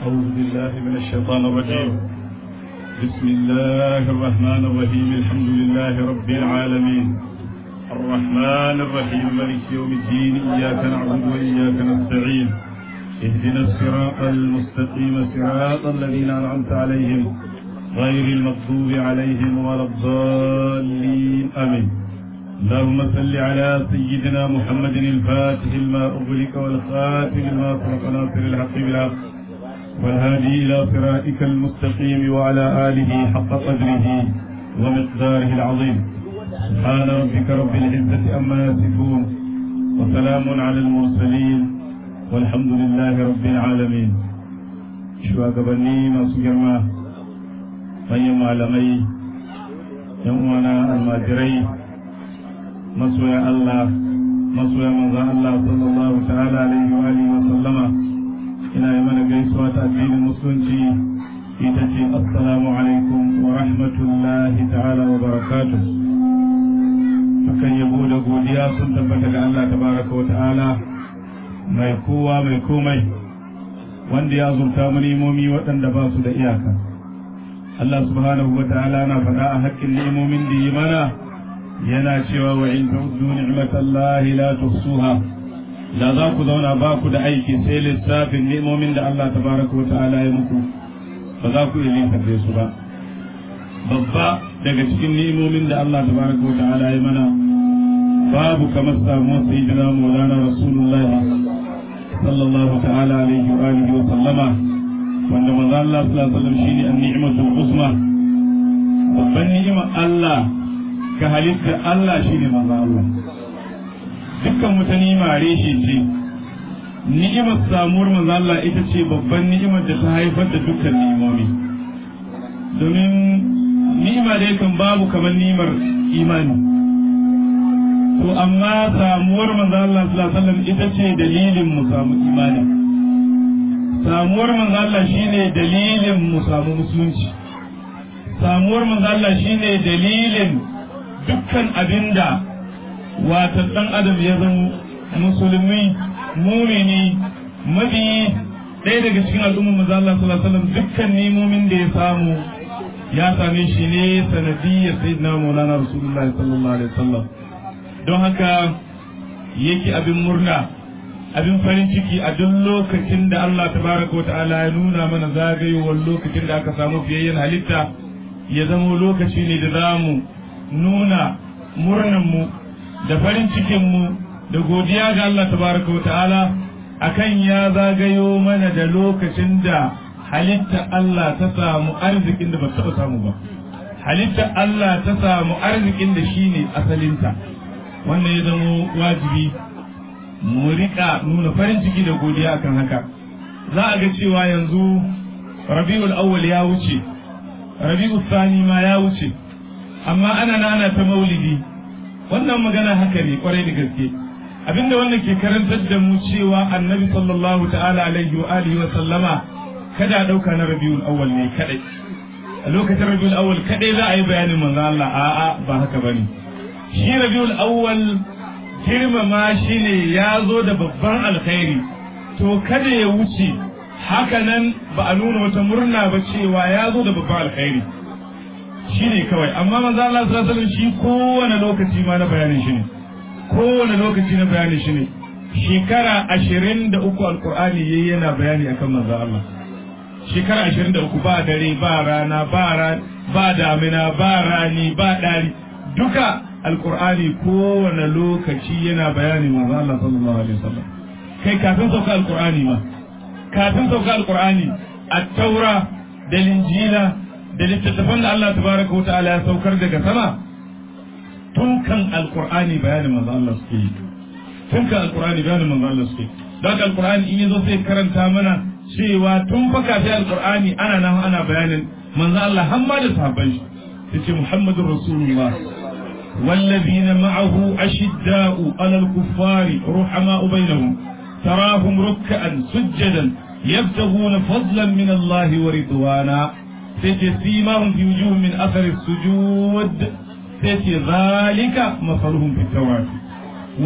أعوذ بالله من الشيطان الرجيم بسم الله الرحمن الرحيم الحمد لله رب العالمين الرحمن الرحيم مالك يوم الدين إياك نعبد وإياك نستعين اهدنا الصراط المستقيم صراط الذين أنعمت عليهم غير المغضوب عليهم ولا الضالين آمين اللهم صل على سيدنا محمد الفاتح لما أغلق والخاتم لما سبق ناصر الحق بالحق والهادي إلى صراطك المستقيم وعلى آله حق قدره ومقداره العظيم سبحان ربك رب العزة أما يصفون وسلام على المرسلين والحمد لله رب العالمين shugabanni masu girma manyan malamai yan uwana almajirai masoya Allah masoya manzan Allah sallallahu ta'ala alaihi wa alihi wa sallama ina yi mana gaisuwa ta addinin musulunci ita ce assalamu alaikum wa rahmatullahi ta'ala wa barakatuh dukan yabo da godiya sun tabbata ga Allah tabaraka wa ta'ala mai kowa mai komai wanda ya zurta mu nimomi waɗanda ba su da iyaka Allah subhanahu wa ta'ala na faɗa a haƙƙin ni'imomin da yi mana yana cewa wa in ta'uddu ni'matallahi la tuhsuha da za ku zauna ba ku da aiki sai lissafin ni'imomin da Allah tabaraka wa ta'ala ya muku ba za ku iya linkafe su ba babba daga cikin ni'imomin da Allah tabaraka wa ta'ala ya mana babu kamar samuwar sayyidina maulana rasulullah sallallahu ta'ala alaihi wa alihi wa sallama wanda manzo Allah sallallahu alaihi wa sallam shine an-ni'matul uzma babban ni'imar Allah ga halittar Allah shine manzo Allah dukkan wata ni'ima reshe ce ni'imar samuwar manzo Allah ita ce babban ni'imar da ta haifar da dukkan ni'imomi domin ni'ima da yakan babu kamar ni'imar imani to amma samuwar manzo Allah sallallahu alaihi wasallam ita ce dalilin mu samu imani samuwar manzo Allah shine dalilin mu samu musulunci samuwar manzo Allah shine dalilin dukkan abinda wata dan adam ya zama musulmi mumini mabi ɗaya daga cikin al'ummar manzo Allah sallallahu alaihi wasallam dukkan nimomin da ya samu ya same shi ne sanadiyyar sayyidina maulana rasulullahi sallallahu alaihi wasallam don haka yake abin murna abin farin ciki a duk lokacin da Allah tabaraka wa ta'ala ya nuna mana zagayowar lokacin da aka samu fiyayyen halitta ya zama lokaci ne da za mu nuna murnanmu da farin cikinmu da godiya ga Allah tabaraka wa ta'ala akan ya zagayo mana da lokacin da halitta Allah ta samu arzikin da ba taɓa samu ba halitta Allah ta samu arzikin da shine asalinta wannan ya zama wajibi mu rika nuna farin ciki da godiya akan haka za a ga cewa yanzu rabi'ul awwal ya wuce rabi'ul sani ma ya wuce amma ana nana ta maulidi wannan magana haka ne kwarai da gaske abinda wannan ke karantar da mu cewa annabi sallallahu ta'ala alaihi wa alihi wa sallama kada a dauka na rabi'ul awwal ne kadai a lokacin rabi'ul awwal kadai za a yi bayanin manzo Allah a'a ba haka bane shi rabiul awwal girmama shi ne ya zo da babban alkhairi to kada ya wuce haka nan ba a nuna wata murna ba cewa ya zo da babban alkhairi shi ne kawai amma manzo Allah sallallahu alaihi wasallam shi kowane lokaci ma na bayanin shi ne kowane lokaci na bayanin shi ne shekara ashirin da uku alkur'ani yayi yana bayani akan manzo Allah shekara ashirin da uku ba dare ba rana ba ba damina ba rani ba dari duka alkur'ani kowane lokaci yana bayani manzo Allah sallallahu alaihi wasallam kai kafin sauka alkur'ani ma kafin sauka alkur'ani at-taura da linjila da littattafan da Allah tabaraka wa ta'ala ya saukar daga sama tun kan alkur'ani bayanin manzo Allah suke yi tun kan alkur'ani bayanin manzo Allah suke don alkur'ani in yazo sai karanta mana cewa tun fa kafin alkur'ani ana nan ana bayanin manzo Allah har ma da sahabban shi yace Muhammadur Rasulullah والذين معه أشداء على الكفار رحماء بينهم تراهم ركعا سجدا يبتغون فضلا من الله ورضوانا سيماهم في وجوههم من أثر السجود سيتي ذلك مثلهم في التوراة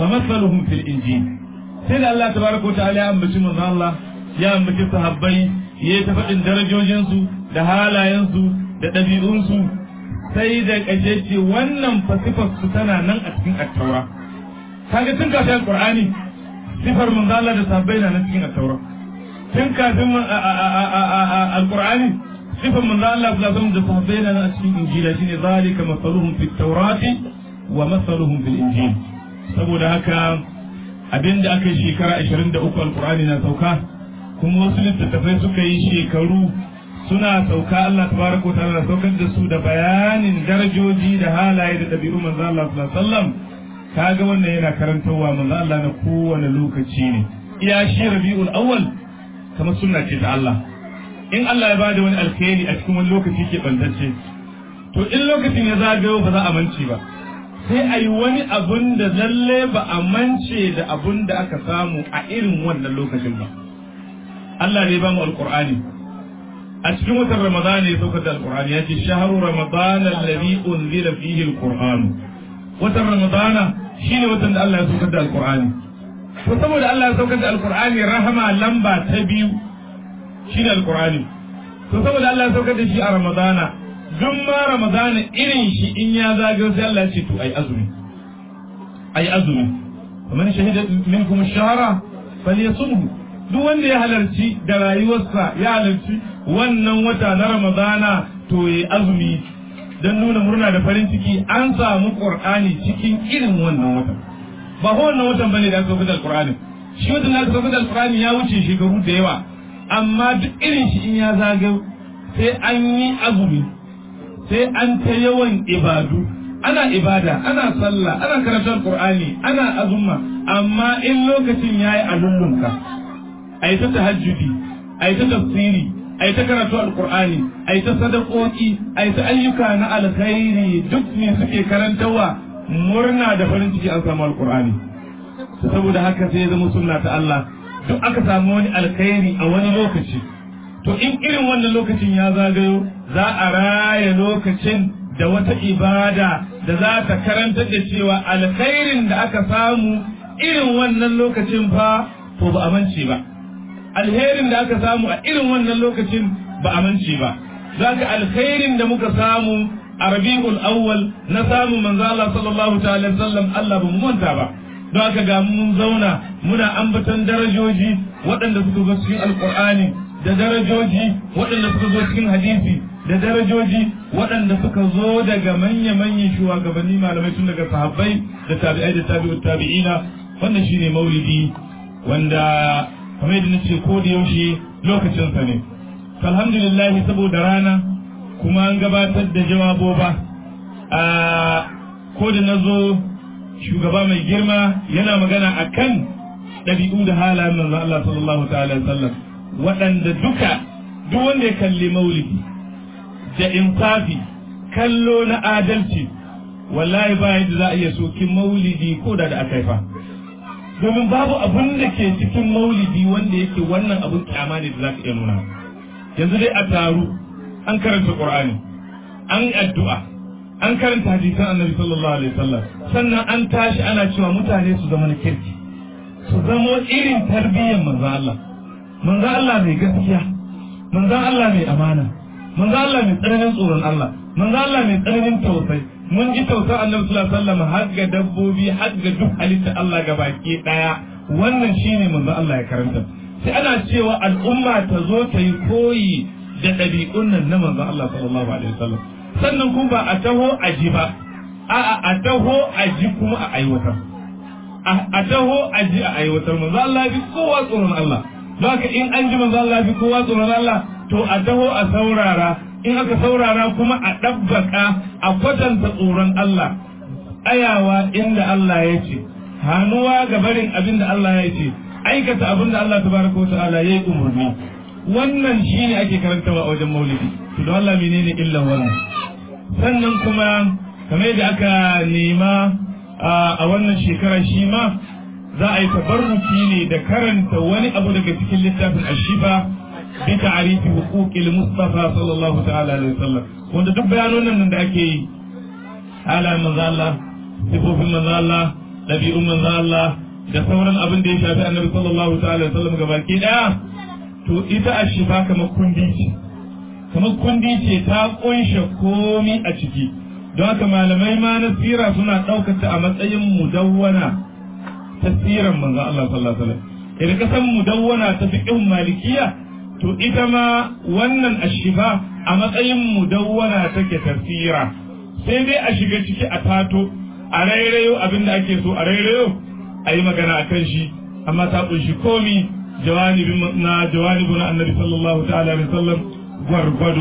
ومثلهم في الإنجيل sai da Allah tabaraka ta'ala ya ambaci manzo Allah ya ambaci sahabbai ya ta faɗin darajojinsu da halayensu da ɗabi'unsu sai da ƙashe ce wannan fasifar su tana nan a cikin attaura kaga tun kafin alƙur'ani sifar manzo Allah da sabbai na nan cikin attaura tun kafin alƙur'ani sifar manzo Allah sallallahu alaihi da sabbai na nan a cikin injila shine zalika masaluhum fit tawrati wa masaluhum fil injil saboda haka abinda aka yi shekara 23 alƙur'ani na sauka kuma wasu littattafai suka yi shekaru suna sauka Allah tabaraka ta'ala na saukar da su da bayanin darajoji da halaye da ɗabi'u manzo Allah sallallahu alaihi wasallam kaga wannan yana karantarwa manzo Allah na kowane lokaci ne iya shi Rabiul Awwal kamar sunna ce ta Allah in Allah ya bada wani alkhairi a cikin wani lokaci ke bantacce to in lokacin ya zagayo ba za a mance ba sai a yi wani abun da lalle ba a mance da abun da aka samu a irin wannan lokacin ba Allah ne ba mu alqur'ani a cikin watan Ramadan ne saukar da alqur'ani ya ce shahru ramadan alladhi unzila fihi alqur'an watan Ramadan shine watan da Allah ya saukar da alqur'ani to saboda Allah ya saukar da alqur'ani rahama lamba ta biyu shine alqur'ani to saboda Allah ya saukar da shi a Ramadana duk ma Ramadana irin shi in ya zagayo sai Allah ya ce to ai azumi ai azumi ومن شهد منكم الشهر فليصمه duk wanda ya halarci da rayuwarsa ya halarci wannan wata na ramadana to ya azumi don nuna murna da farin ciki an samu qur'ani cikin irin wannan watan ba ko wannan watan bane da aka sauka da alqur'ani shi watan da aka sauka da alqur'ani ya wuce shekaru da yawa amma duk irin shi in ya zagayo sai an yi azumi sai an ta yawan ibadu ana ibada ana sallah ana karatun qur'ani ana azumma amma in lokacin yayi a lullunka a yi ta tahajjudi a yi ta tafsiri a yi ta karatu alkur'ani a yi ta sadakoki a yi ta ayyuka na alkhairi duk ne suke karantawa murna da farin ciki an samu alkur'ani saboda haka sai ya zama sunna ta Allah duk aka samu wani alkhairi a wani lokaci to in irin wannan lokacin ya zagayo za a raya lokacin da wata ibada da za ta karantar da cewa alkhairin da aka samu irin wannan lokacin fa to ba a mance ba alherin da aka samu a irin wannan lokacin ba a mance ba za ka alkhairin da muka samu a rabi'ul awwal na samu manzo Allah sallallahu ta'ala sallam Allah ba mu manta ba don haka ga mun zauna muna ambaton darajoji waɗanda suka zo cikin alqur'ani da darajoji waɗanda suka zo cikin hadisi da darajoji waɗanda suka zo daga manya-manyan shugabanni malamai tun daga sahabbai da tabi'ai da tabi'ut tabi'ina wannan shine maulidi wanda kamar yadda nace ko da yaushe lokacinsa ne alhamdulillah saboda rana kuma an gabatar da jawaboba a ko da nazo shugaba mai girma yana magana akan ɗabi'u da halayen manzon Allah sallallahu ta'ala sallam waɗanda duka duk wanda ya kalli maulidi da insafi kallo na adalci wallahi ba yadda za a iya sokin maulidi ko da da aka fa domin babu abun da ke cikin maulidi wanda yake wannan abun kyama ne da za ka iya nuna yanzu dai a taru an karanta qur'ani an addu'a an karanta hadisan annabi sallallahu alaihi wasallam sannan an tashi ana cewa mutane su zama na kirki su zama irin tarbiyyar manzon Allah manzon Allah mai gaskiya manzon Allah mai amana manzon Allah mai tsananin tsoron Allah manzon Allah mai tsananin tausayi mun ji tausa annabi sallallahu alaihi wasallam har ga dabbobi har ga duk halitta Allah ga baki daya wannan shine manzo Allah ya karanta sai ana cewa al'umma ta zo ta yi koyi da ɗabi'un nan na manzo Allah sallallahu alaihi wasallam sannan kuma ba a taho a ji ba a'a a taho a ji kuma a aiwatar a taho a ji a aiwatar manzo Allah ya fi kowa tsoron Allah don haka in an ji manzo Allah ya fi kowa tsoron Allah to a taho a saurara in aka saurara kuma a ɗabbaka a kwatanta tsoron Allah ayawa inda Allah ya ce hannuwa ga barin abin da Allah ya ce aikata abin da Allah tabaraka wa ta'ala ya yi umarni wannan shine ake karantawa a wajen maulidi to don Allah menene illa wannan sannan kuma kamar da aka nema a wannan shekara shi ma za a yi tabarruki ne da karanta wani abu daga cikin littafin ashifa بتعريف حقوق المصطفى صلى الله تعالى عليه وسلم wanda duk bayanonan nan da ake yi halayen manzo Allah sifofin manzo Allah dabi'un manzo Allah da sauran abin da ya shafi annabi sallallahu ta'ala alaihi wasallam gabaki daya to ita a shifa kamar kundi ce kamar kundi ce ta kunshe komi a ciki don haka malamai ma na sira suna ɗaukata a matsayin mudawwana ta siran manzon Allah sallallahu alaihi wasallam idan ka san mudawwana ta fiqhin malikiya to ita ma wannan ashifa a matsayin mudawwana take tafsira sai dai a shiga ciki a tato a rairayo abin da ake so a rairayo a yi magana a kan shi amma ta kunshi komi jawanibin na jawanibin annabi sallallahu ta'ala alaihi wasallam gwargwado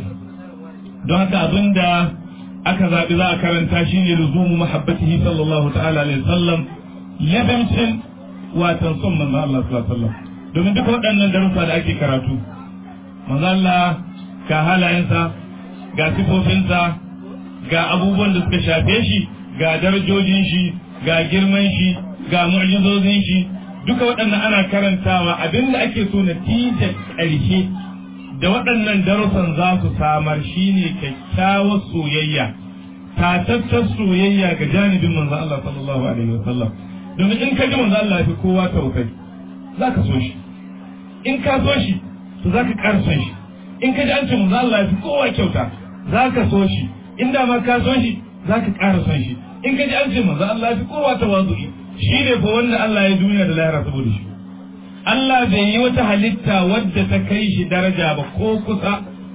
don haka abin da aka zaɓi za a karanta shi ne luzumu mahabbatihi sallallahu ta'ala alaihi wasallam labamcin watan son manzo Allah sallallahu alaihi wasallam domin duka waɗannan darussa da ake karatu manzo Allah ga halayensa ga sifofinsa ga abubuwan da suka shafe shi ga darajojin shi ga girman shi ga mu'jizozin shi duka waɗannan ana karantawa abinda ake so natijar ƙarshe da waɗannan darussan za su samar shine kyakkyawar soyayya tatattar soyayya ga janibin manzo Allah sallallahu alaihi wasallam domin in ka ji manzo Allah ya fi kowa tausayi za ka so shi in ka so shi to za ka ƙara son shi in ka ji an ce manzo Allah ya fi kowa kyauta za ka so shi in da ma ka so shi za ka ƙara son shi in ka ji an ce manzo Allah ya fi kowa tawazu'i shi ne fa wanda Allah ya duniya da lahira saboda shi Allah bai yi wata halitta wadda ta kai shi daraja ba ko kusa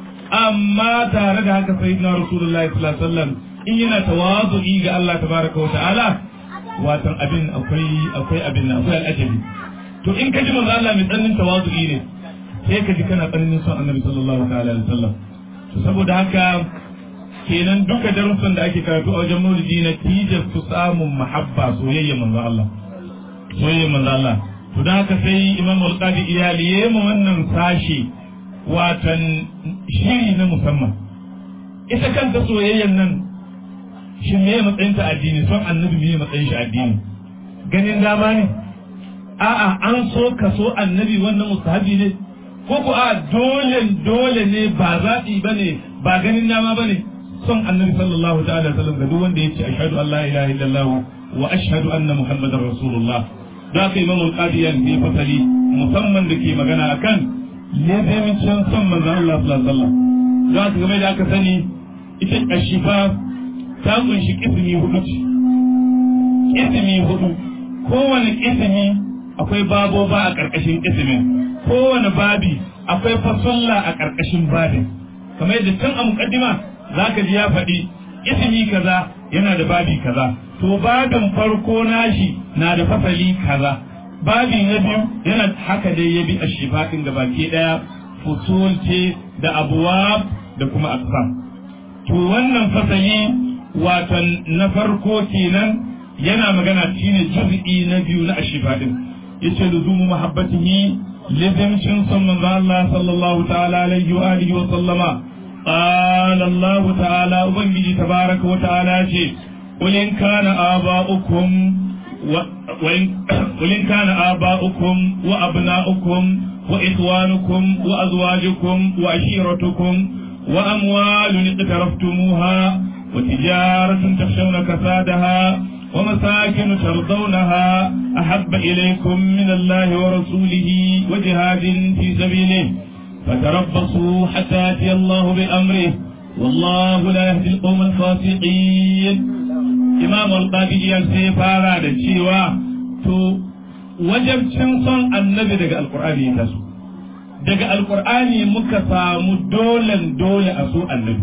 amma tare da haka sayyidina rasulullahi sallallahu alaihi wasallam in yana tawazu'i ga Allah tabaraka wa ta'ala watan abin akwai akwai abin akwai al'ajabi to in ka ji manzo Allah mai tsannin tawazu'i ne sai ka ji kana tsananin son annabi sallallahu ta'ala alaihi wasallam to saboda haka kenan duka darussan da ake karatu a wajen maulidi na tijar su samun mahabba soyayya manzo Allah soyayya manzo Allah to dan haka sai imam al-qadi iyali yayi mu wannan sashi watan shiri na musamman ita kanta soyayyan nan shi me matsayin ta addini son annabi me matsayin shi addini ganin dama ne a'a an so ka so annabi wannan mustahabi ne ko ko a dole dole ne ba zaɓi ba ne ba ganin dama ba ne son annabi sallallahu ta'ala sallam ga duk wanda ya ce ashhadu an la ilaha illallah wa ashhadu anna muhammadar rasulullah da aka imamu qadiyan ne fasali musamman da ke magana akan lebemicin son manzon Allah sallallahu alaihi wasallam da aka game da aka sani ita ashifa ta kunshi kismi hudu ce kismi hudu kowane kismi akwai baboba a ƙarƙashin kismin kowane babi akwai fasulla a ƙarƙashin babin kamar yadda tun a muƙaddima za ka ji ya faɗi ismi kaza yana da babi kaza to babin farko nashi na da fasali kaza babi na biyu yana haka dai ya bi a shifaɗin gaba ke ɗaya fusul ce da abuwa da kuma aqsam to wannan fasali watan na farko kenan yana magana shine juz'i na biyu na ashifaɗin yace luzumu mahabbatihi لزمشن صلى الله صلى الله تعالى عليه وآله وسلم قال الله تعالى أبنجي تبارك وتعالى قل إن كان آباؤكم و... وإن... قل إن كان آباؤكم وأبناؤكم وإخوانكم وأزواجكم وعشيرتكم وأموال اقترفتموها وتجارة تخشون كسادها ومساكن ترضونها أحب إليكم من الله ورسوله وجهاد في سبيله فتربصوا حتى يأتي الله بأمره والله لا يهدي القوم الفاسقين إمام القاضي يلسي فارا دشيوا تو وجب صن النبي دقى القرآن يتسو daga alkur'ani muka samu dolen dole a so annabi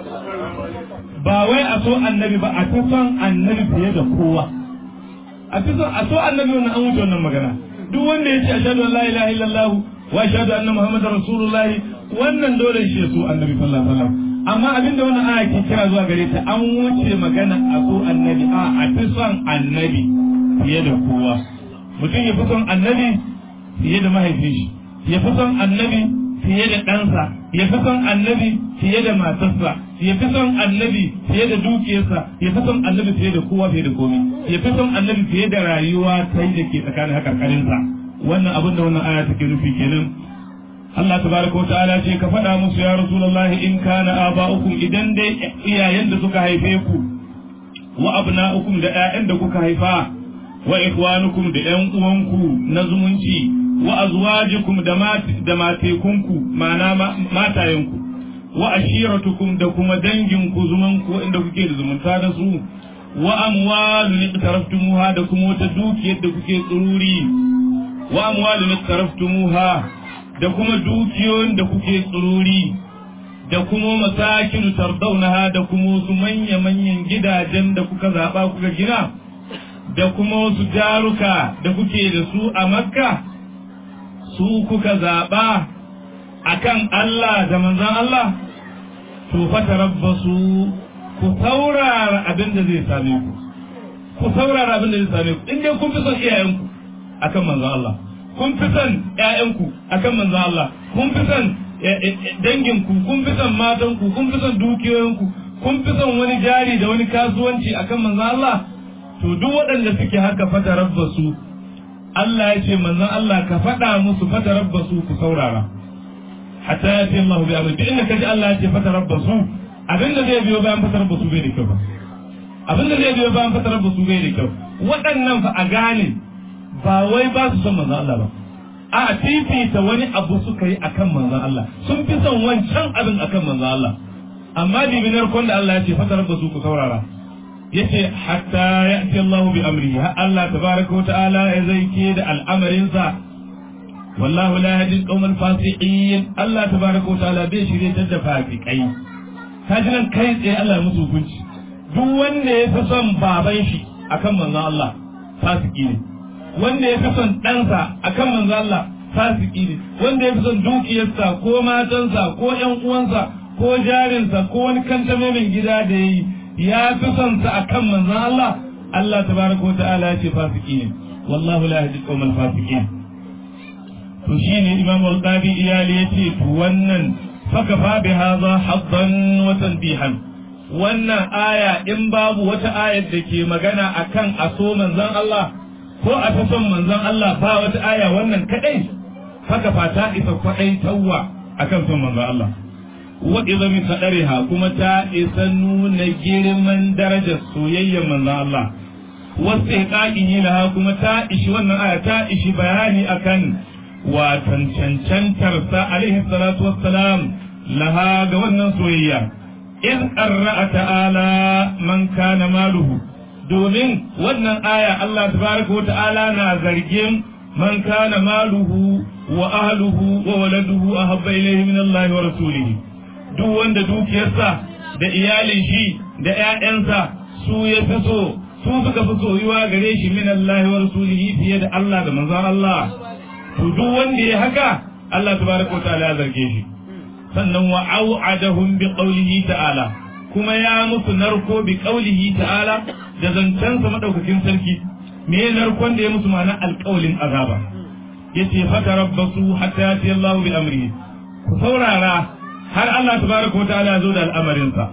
ba wai a so annabi ba a fi son annabi fiye da kowa a fi son a so annabi wannan an wuce wannan magana duk wanda ya ce ashhadu an la ilaha illallah wa ashhadu anna muhammadar rasulullah wannan dole shi ya so annabi sallallahu alaihi wasallam amma abinda wannan aya ke kira zuwa gare ta an wuce magana a so annabi a a fi son annabi fiye da kowa mutum ya fi son annabi fiye da mahaifin shi ya fi son annabi fiye da ɗansa ya fi son annabi fiye da matarsa ya fi son annabi fiye da dukiyarsa ya fi son annabi fiye da kowa fiye da komai ya fi son annabi fiye da rayuwa ta da ke tsakanin hakarkarinsa wannan abin da wannan aya take nufi kenan Allah tabaraka wa ta'ala ce ka faɗa musu ya rasulullahi in kana aba'ukum idan dai iyayen da suka haife ku wa abna'ukum da ƴaƴan da kuka haifa wa ikhwanukum da ƴan uwanku na zumunci wa azwajikum da da matekunku ma'ana matayenku wa ashiratukum da kuma danginku zumanku inda kuke da zumunta da su wa amwalun iqtaraftumuha da kuma wata dukiyar da kuke tsururi wa amwalun iqtaraftumuha da kuma dukiyoyin da kuke tsururi da kuma masakinu tardaunaha da kuma wasu manya-manyan gidajen da kuka zaɓa kuka gina da kuma wasu jaruka da kuke da su a makka su kuka zaɓa a kan Allah da manzan Allah to fata rabbasu ku saurara abin da zai same ku ku saurara abin da zai same ku in dai kun fi son iyayenku akan manzan Allah kun fi son ƴaƴanku akan manzan Allah kun fi son danginku kun fi son matanku kun fi son dukiyoyinku kun fi son wani jari da wani kasuwanci akan manzan Allah to duk waɗanda suke haka fata rabbasu Allah ya ce manzan Allah ka faɗa musu fata rabbasu ku saurara hatta ya ce Allah bi amri inda kaji Allah ya ce fata rabbasu abinda zai biyo bayan fata rabbasu bai da kyau ba abinda zai biyo bayan fata rabbasu bai da kyau waɗannan fa a gane ba wai ba su son manzan Allah ba a fifita wani abu suka yi akan manzon Allah sun fi son wancan abin akan manzon Allah amma dibinar kon da Allah ya ce fatar ba su ku saurara yace hatta ya'ti Allah bi amrihi har Allah tabaraka wa ta'ala ya zaike da al'amarin sa wallahu la yahdi al fasiqin Allah tabaraka wa ta'ala bai shirye da fasikai kaji nan kai tsaye Allah ya musu hukunci duk wanda ya fi son baban shi akan manzon Allah fasiki ne wanda ya fi son ɗansa a kan manzo Allah fasiki ne wanda ya fi son dukiyarsa ko matansa ko ƴan uwansa ko jarinsa ko wani kantame mai gida da yayi ya fi son sa a kan manzo Allah Allah tabaraka wa ta'ala ya ce fasiki ne wallahu la yahdi qawmal fasiqin to shine Imam al-Qadi iyali yace to wannan fakafa bi hadha haddan wa tanbihan wannan aya in babu wata ayar da ke magana akan aso manzon Allah ko a ta son manzon Allah ba wata aya wannan kadai haka fata isa kwadai tawwa akan son manzon Allah wa idza min sadariha kuma ta isa nuna girman darajar soyayyar manzon Allah wasu iqaqin laha kuma ta ishi wannan aya ta ishi bayani akan watan cancantar sa alaihi salatu wassalam laha ga wannan soyayya in qarra'a ta'ala man kana maluhu domin wannan aya Allah tabaraka wa ta'ala na zargin man kana maluhu wa ahluhu wa waladuhu ahabba ilayhi min Allah wa rasulihi duk wanda dukiyarsa da iyalin shi da ƴaƴansa su ya fi so su suka fi soyuwa gare shi min Allah wa rasulihi fiye da Allah da manzon Allah to duk wanda ya haka Allah tabaraka wa ta'ala ya zarge shi sannan wa au'adahum bi qawlihi ta'ala kuma ya musu narko bi qawlihi ta'ala da zancensa madaukakin sarki me narkon da ya musu ma'ana alƙawlin azaba yace fata rabbasu hatta yati Allah bi amri ku saurara har Allah tabaraka wa ta'ala zo da al'amarinsa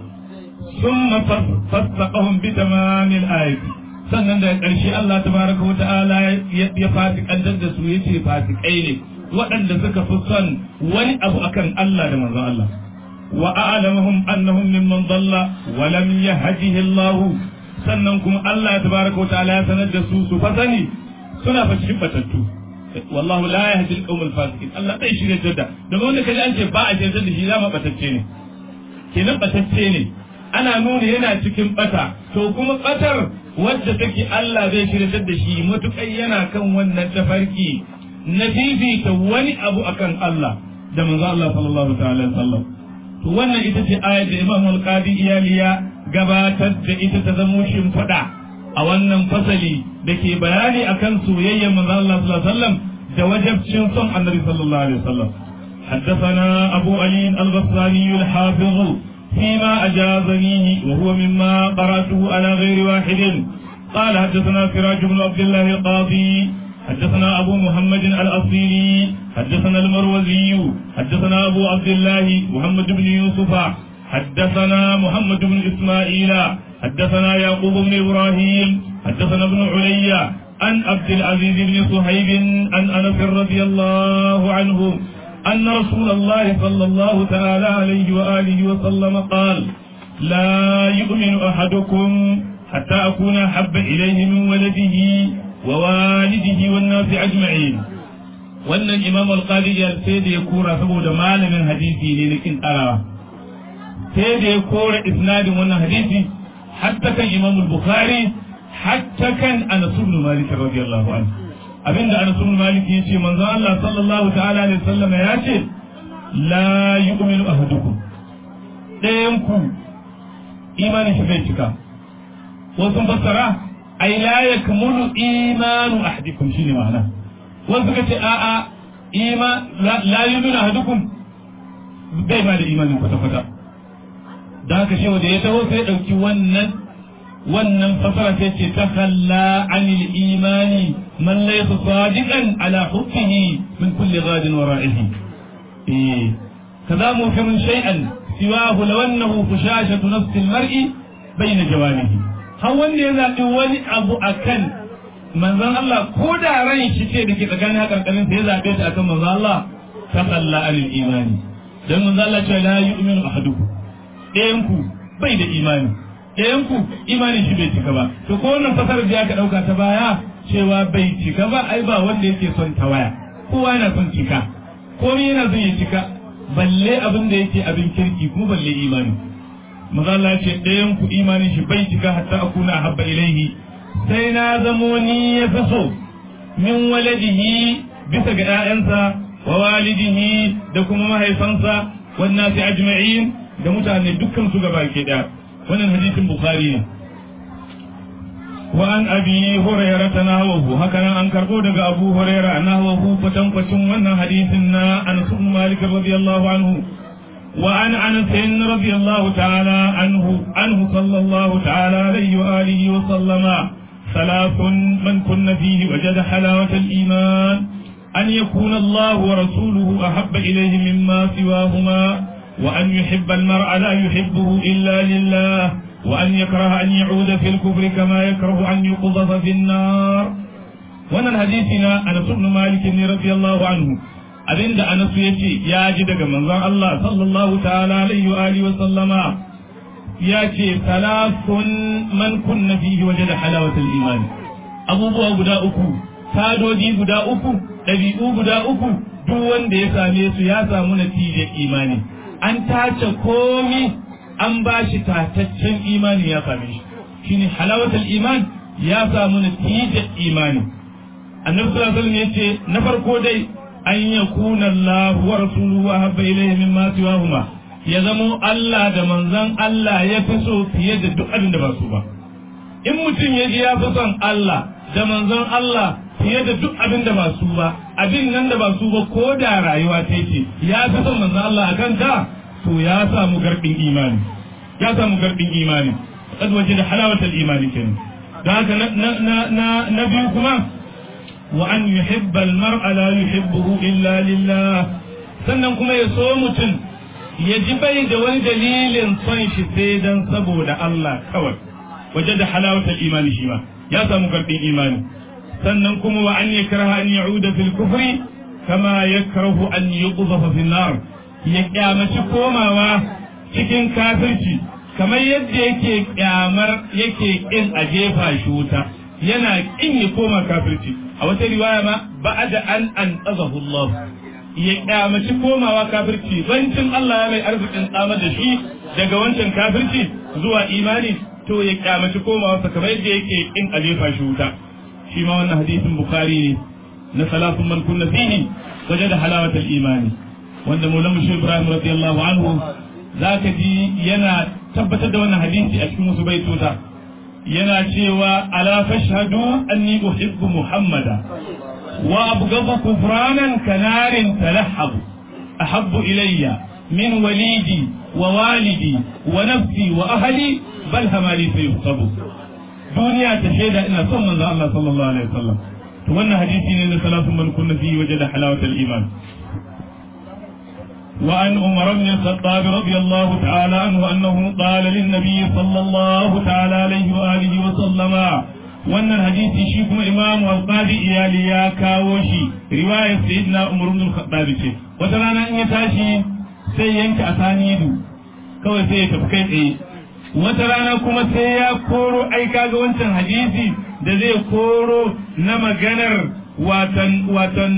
summa fasaqahum bi tamamil ayati sannan da ƙarshe Allah tabaraka wa ta'ala ya fasikantar da su yace fasikai ne waɗanda suka fi son wani abu akan Allah da manzon Allah wa a'lamuhum annahum mimman dalla wa lam yahdihi Allah sannan kuma Allah tabaraka wa ta'ala ya sanar da su su fa sani suna fa cikin batattu wallahu la yahdi al-qawm al-fasiqin Allah bai shirye da da wanda kaji an ce ba a shirye da shi zama batacce ne kenan batacce ne ana nuna yana cikin bata to kuma batar wadda take Allah zai shirye da shi matukai yana kan wannan tafarki na fifita wani abu akan Allah da manzo Allah sallallahu ta'ala sallam to wannan ita ce ayar da Imam Al-Qadi Iyaliya gabatar da ita ta zamo shimfiɗa a wannan fasali da ke bayani akan soyayyar manzo Allah sallallahu alaihi wasallam da wajabcin son Annabi sallallahu alaihi wasallam حدثنا أبو علي الغساني الحافظ فيما أجازنيه وهو مما قرأته على غير واحد قال حدثنا سراج بن عبد الله القاضي حدثنا أبو محمد الأصيلي حدثنا المروزي حدثنا أبو عبد الله محمد بن يوسف حدثنا محمد بن إسماعيل حدثنا يعقوب بن إبراهيم حدثنا ابن علي عن عبد العزيز بن صهيب عن أنس رضي الله عنه أن رسول الله صلى الله تعالى عليه وآله وسلم قال لا يؤمن أحدكم حتى أكون أحب إليه من ولده ووالده والناس أجمعين wannan imam al-qadi sai da ya kora saboda malamin hadisi ne na kin tsarawa sai da ya kora isnadin wannan hadisi hatta kan imam al-bukhari hatta kan anas ibn malik radiyallahu anhu abinda anas ibn malik yace manzo Allah sallallahu ta'ala alaihi wasallam ya ce la yu'minu ahadukum dayan ku imanin shi bai cika wasu fassara ai la yakmulu imanu ahadikum shine ma'ana wasu suka ce a'a ima la yu'minu ahadukum bai ma da imanin kwata kwata da haka shi da ya taho sai ya dauki wannan wannan fasara sai ce ta kalla anil imani man laysa sadiqan ala hubbihi min kulli ghadin wara'ihi eh kaza mufirun shay'an siwahu law annahu fushashatu nafsi al-mar'i bayna jawanihi har wanda ya zabi wani abu akan manzon Allah ko da ran shi ce da ke tsakanin hakarkarin sai ya zabe ta akan manzon Allah ta kalla anil imani dan manzon Allah ce la yu'minu ahadukum ɗayan ku bai da imani ɗayan ku imanin shi bai cika ba to ko wannan fasarar da aka ɗauka ta baya cewa bai cika ba ai ba wanda yake son tawaya kowa yana son cika komai yana son ya cika balle abin da yake abin kirki kuma balle imani maza Allah ce ɗayan ku imanin shi bai cika hatta akuna habba ilaihi sai na zamo ni ya fi so min waladihi bisa ga ƴaƴansa wa walidihi da kuma mahaifansa wannan sai ajma'in da mutane dukkan su gaba ke ɗaya wannan hadisin bukhari ne wa an abi hurairah nahwahu haka nan an karbo daga abu hurairah nahwahu kwatan kwacin wannan hadisin na anas ibn malik radiyallahu anhu wa an anas radiyallahu ta'ala anhu anhu sallallahu ta'ala alayhi wa alihi wa sallama ثلاث من كن فيه وجد حلاوة الإيمان أن يكون الله ورسوله أحب إليه مما سواهما وأن يحب المرء لا يحبه إلا لله وأن يكره أن يعود في الكفر كما يكره أن يقذف في النار wannan hadisi na Anas ibn Malik ne radiyallahu anhu abinda Anas yace ya ji daga manzon Allah sallallahu ta'ala alaihi wa alihi wa sallama yace salafun man kunna fihi wajada halawatul iman abubuwa guda uku tadoji guda uku dabi'u guda uku duk wanda ya same su ya samu natijar imani an tace komi an ba shi tataccen imani ya same shi shine halawatul iman ya samu natijar imani annabi sallallahu alaihi wasallam yace na farko dai an yakuna Allah wa rasuluhu habba ilayhi mimma siwahuma ya zamo Allah da manzon Allah ya fi so fiye da duk abin da ba su ba in mutum ya ji ya fi son Allah da manzon Allah fiye da duk abin da ba su ba abin nan da ba su ba ko da rayuwa ta ce ya fi son manzon Allah a kanta to ya samu garbin imani ya samu garbin imani kad waje da halawatul imani kenan da haka na na na na biyu kuma wa an yuhibba al-mar'a la yuhibbuhu illa lillah sannan kuma ya so mutum ya ji bai da wani dalilin son shi sai dan saboda Allah kawai waje da halawatul imani shi ma ya samu garbin imani sannan kuma wa an yakraha an ya'uda fil kufri kama yakrahu an yuqdhafa fil nar ya kyamaci komawa cikin kafirci kamar yadda yake kyamar yake kin a jefa shi wuta yana kin ya koma kafirci a wata riwaya ma ba'da an an Allah ya kyamaci komawa kafirci bancin Allah ya mai arzikin tsamar da shi daga wancan kafirci zuwa imani to ya kyamaci komawa kamar yadda yake kin a jefa shi wuta shi ma wannan hadisin bukhari ne na salafun man kunna fihi wajada halawatul imani wanda Maulana Shehu Ibrahim radiyallahu anhu zaka ji yana tabbatar da wannan hadisi a cikin wasu baitota yana cewa ala fashhadu anni uhibbu muhammada wa abghadu kufranan kanarin talahhabu ahabbu ilayya min walidi wa walidi wa nafsi wa ahli bal hamali sayuhsabu duniya ta shaida ina son manzo Allah sallallahu alaihi wasallam to wannan hadisi ne na salatu man kunna fi wajada halawatul iman وعن عمر بن الخطاب رضي الله تعالى عنه أنه قال للنبي صلى الله تعالى عليه وآله وسلم وأن الحديث شيكم إمام والقاضي إيالي يا كاوشي رواية سيدنا عمر بن الخطاب وترانا إن يتاشي سيينك أسانيدو kawai sai ya tafi kai tsaye wata rana kuma sai ya koro ai kaga wancan hadisi da zai koro na maganar watan watan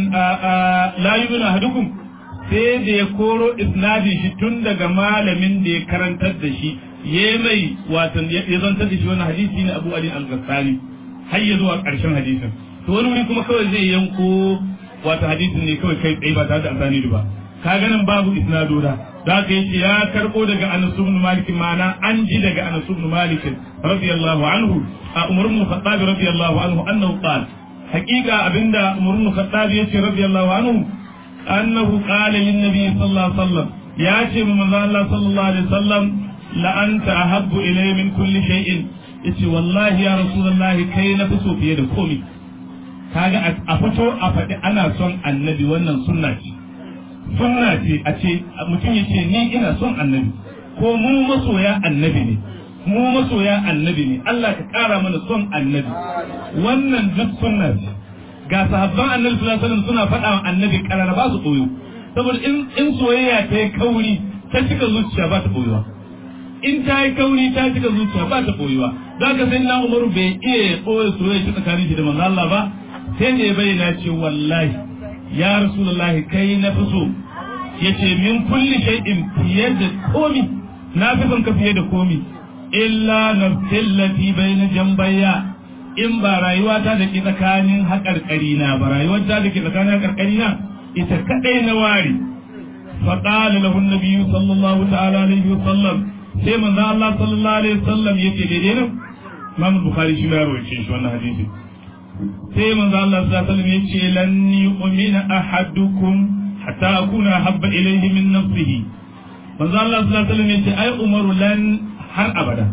la yu'minu ahadukum sai da ya koro isnadin shi tun daga malamin da ya karantar da shi ya mai watan ya zantar da shi wannan hadisi ne Abu Ali al-Ghassani har ya zuwa ƙarshen hadisin to wani wuri kuma kawai zai yanko wata hadisin ne kawai kai tsaye ba tare da amfani ba ka ganin babu isnadoda da ka yace ya karbo daga Anas ibn Malik mana an ji daga Anas ibn Malik radiyallahu anhu a Umar ibn Khattab radiyallahu anhu annahu qala haqiqa abinda Umar ibn Khattab yace radiyallahu anhu annahu qala lin nabi sallallahu alaihi wasallam ya ce mu manzo Allah sallallahu alaihi wasallam la anta ahabbu ilayya min kulli shay'in yace wallahi ya rasulullahi kai na fi so fiye da komai kaga a fito a faɗi ana son annabi wannan sunna ce sunna ce a ce mutum ya ce ni ina son annabi ko mu masoya annabi ne mu masoya annabi ne Allah ka ƙara mana son annabi wannan duk sunna ce ga sahabban annabi sallallahu alaihi wasallam suna faɗa wa annabi ƙarara ba su koyo saboda in in soyayya ta yi kauri ta cika zuciya ba ta koyuwa in ta yi kauri ta cika zuciya ba ta koyuwa za ka sai na umaru bai iya koya soyayya tsakanin shi da manzo Allah ba sai da ya bayyana ce wallahi ya rasulullahi kai na fi so yace min kulli shay'in fiye da komi na fi son ka fiye da komi illa nafsillati bayna jambayya in ba rayuwa ta da ke tsakanin haƙarƙari na ba rayuwar ta da ke tsakanin haƙarƙari na ita kadai na ware fa qala lahu an-nabiy sallallahu ta'ala alaihi wa sallam sai manzo Allah sallallahu alaihi wa sallam yace daidai nan Imam Bukhari shi ya rawaye shi wannan hadisi sai manzo Allah sallallahu alaihi wasallam yace lan yu'mina ahadukum hatta akuna habba ilayhi min nafsihi manzo Allah sallallahu alaihi wasallam yace ai umaru lan har abada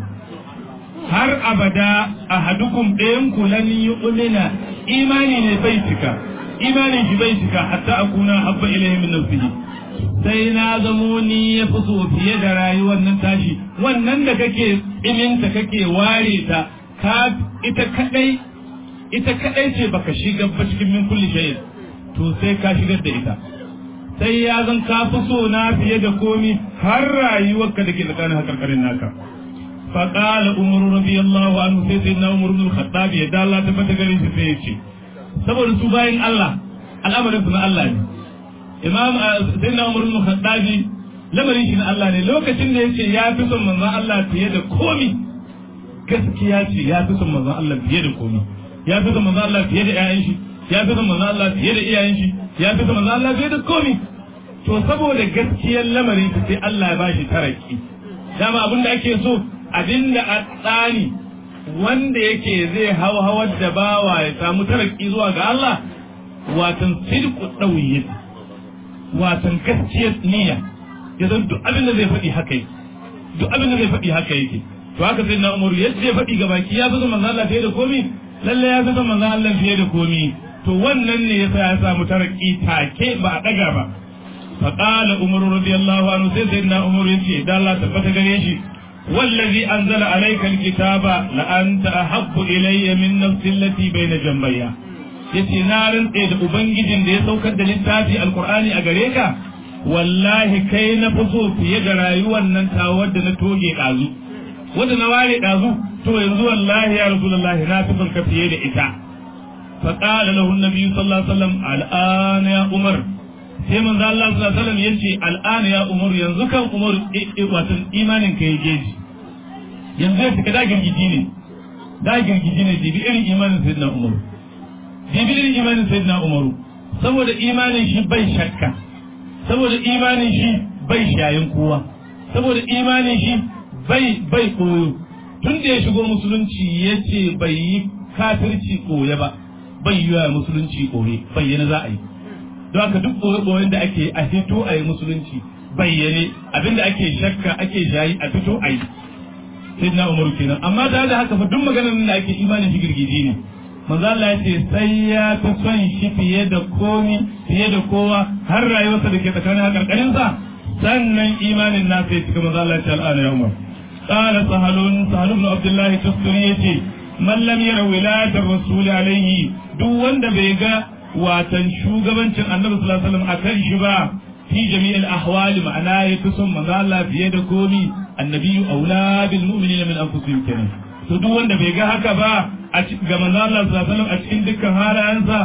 har abada ahadukum ɗayan ku lan yu'mina imani ne bai cika imanin shi bai cika hatta akuna habba ilayhi min nafsihi sai na zamo ni ya fi so fiye da rayuwar nan tashi wannan da kake iminta kake ware ta ka ita kadai ita kadai ce baka shiga ba cikin min kulli shay'in to sai ka shigar da ita sai ya zan ka fi so na fiye da komi har rayuwarka da ke tsakanin hakarkarin naka fa qala umar radiyallahu anhu sai sai na umar ibn al-khattab ya da Allah tabbata gare shi sai ya ce saboda su bayin Allah al'amarin su na Allah ne imam sai na umar ibn al-khattab lamarin shi na Allah ne lokacin da yace ya fi son manzon Allah fiye da komi gaskiya ce ya fi son manzon Allah fiye da komi ya fi son manzo Allah fiye da ƴaƴan shi ya fi son manzo Allah fiye da iyayen shi ya fi son manzo Allah fiye da komi to saboda gaskiyar lamarin ta sai Allah ya bashi taraki dama abin da ake so abinda a tsani wanda yake zai hawa hawar da bawa ya samu taraki zuwa ga Allah watan sidqu dawiyyin watan gaskiyar niyya ya zan duk abin da zai faɗi haka yake duk abin da zai faɗi haka yake to haka sai na umaru yadda zai faɗi ga baki ya fi son manzo Allah fiye da komi lalle ya fi son manzon Allah fiye da komi to wannan ne yasa ya samu taraki take ba a daga ba fa qala umar radiyallahu anhu sai sayyidina umar yace da Allah tabbata gare shi wallazi anzala alayka alkitaba la anta ahabbu ilayya min nafsi allati bayna jambayya yace na rantse da ubangijin da ya saukar da littafi alqur'ani a gare ka wallahi kai na fi so fiye da rayuwar nan ta wadda na toge ɗazu wadda na ware ɗazu to yanzu wallahi ya rasulullahi na fi son ka fiye da ita fa qala lahu an-nabi sallallahu alaihi wasallam al'an ya umar sai manzo Allah sallallahu alaihi wasallam yace al'an ya umar yanzu kan umar wato imanin ka yake ji yanzu ya fika da girgiji ne da girgiji ne dibi irin imanin sayyidina umar dibi irin imanin sayyidina umar saboda imanin shi bai shakka saboda imanin shi bai shayin kowa saboda imanin shi bai bai koyo tun da ya shigo musulunci ya ce bai yi kafirci koye ba bai yi wa musulunci koye bayyana za a yi don haka duk koye-koyen da ake a fito a yi musulunci bayyane abinda ake shakka ake shayi a fito a yi sai na umaru kenan amma tare da haka fa duk maganar da ake imanin shi girgiji ne manzo Allah ya ce sai ya fi son shi fiye da komi fiye da kowa har rayuwarsa da ke tsakanin hakarkarin sa sannan imanin nasa ya cika manzo Allah ya ce al'ana ya umar قال سهل سهل بن عبد الله التستري يتي من لم ير ولاية الرسول عليه duk wanda bai ga watan shugabancin annabi sallallahu alaihi wasallam akan shi ba fi jami'il ahwal ma'ana ya fi son manzo Allah fiye da komi annabi aula bil mu'minina min anfusihim kenan to duk wanda bai ga haka ba ga manzo Allah sallallahu alaihi wasallam a cikin dukkan halayensa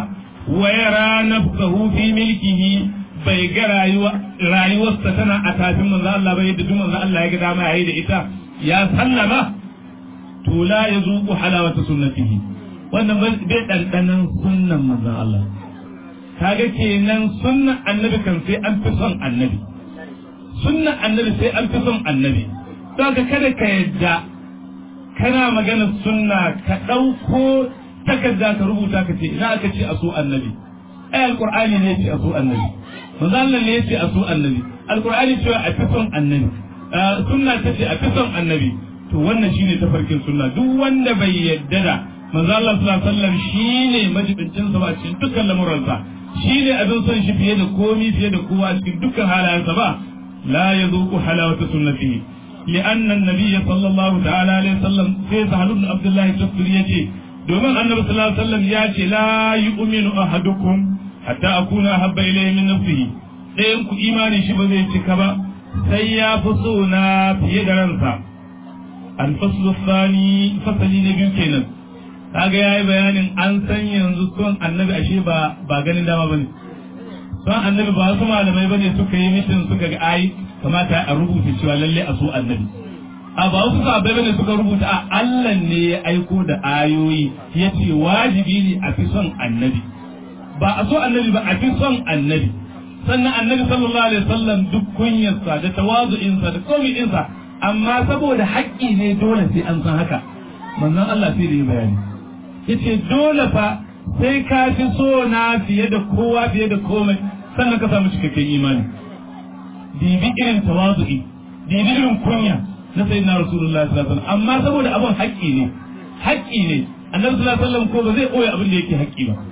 wa yara nafsahu fi milkihi bai ga rayuwa rayuwarsa tana a tafin manzo Allah bai yadda duk manzo Allah ya ga dama yayi da ita ya sallama to la yazuqu halawata sunnatihi wannan bai dandanan sunnan manzo Allah kaga kenan sunnan annabi kan sai an fi son annabi sunnan annabi sai an fi son annabi don kada ka yadda kana magana sunna ka ɗauko takarda ka rubuta ka ce ina aka ce a so annabi ai alqur'ani ne ce a so annabi manzo Allah ne ce a so annabi alqur'ani cewa a fi son annabi sunna ta ce a fi son annabi to wannan shine tafarkin sunna duk wanda bai yadda da manzo Allah sallallahu alaihi wasallam shine majibincin sa ba cikin dukkan lamuransa shine abin son shi fiye da komi fiye da kowa cikin dukkan halayensa ba la yazuqu halawata sunnatihi لأن النبي صلى الله تعالى عليه وسلم في سهل بن عبد الله التفسير يجي دوما النبي صلى الله عليه وسلم يأتي لا يؤمن أحدكم حتى أكون أحب إليه من نفسه ɗayan ku imani shi ba zai cika ba sai ya fi so na fiye da ransa alfaslu sani fasali na biyu kenan kaga yayi bayanin an san yanzu son annabi ashe ba ba ganin dama bane son annabi ba wasu malamai bane suka yi mitin suka ga ai kamata a rubuta cewa lalle a so annabi a ba wasu sahabbai bane suka rubuta a Allah ne ya aiko da ayoyi ya ce wajibi ne a fi son annabi ba a so annabi ba a fi son annabi sannan annabi sallallahu alaihi wasallam duk kunyarsa da tawazu'insa da komi'insa amma saboda haƙƙi ne dole sai an san haka manzon Allah sai da yi bayani yace dole fa sai ka fi so na fiye da kowa fiye da komai sannan ka samu cikakken imani dibi irin tawazu'i dibi irin kunya na sayyidina rasulullahi sallallahu alaihi wasallam amma saboda abin haƙƙi ne haƙƙi ne annabi sallallahu alaihi wasallam ko ba zai koya abin da yake haƙƙi ba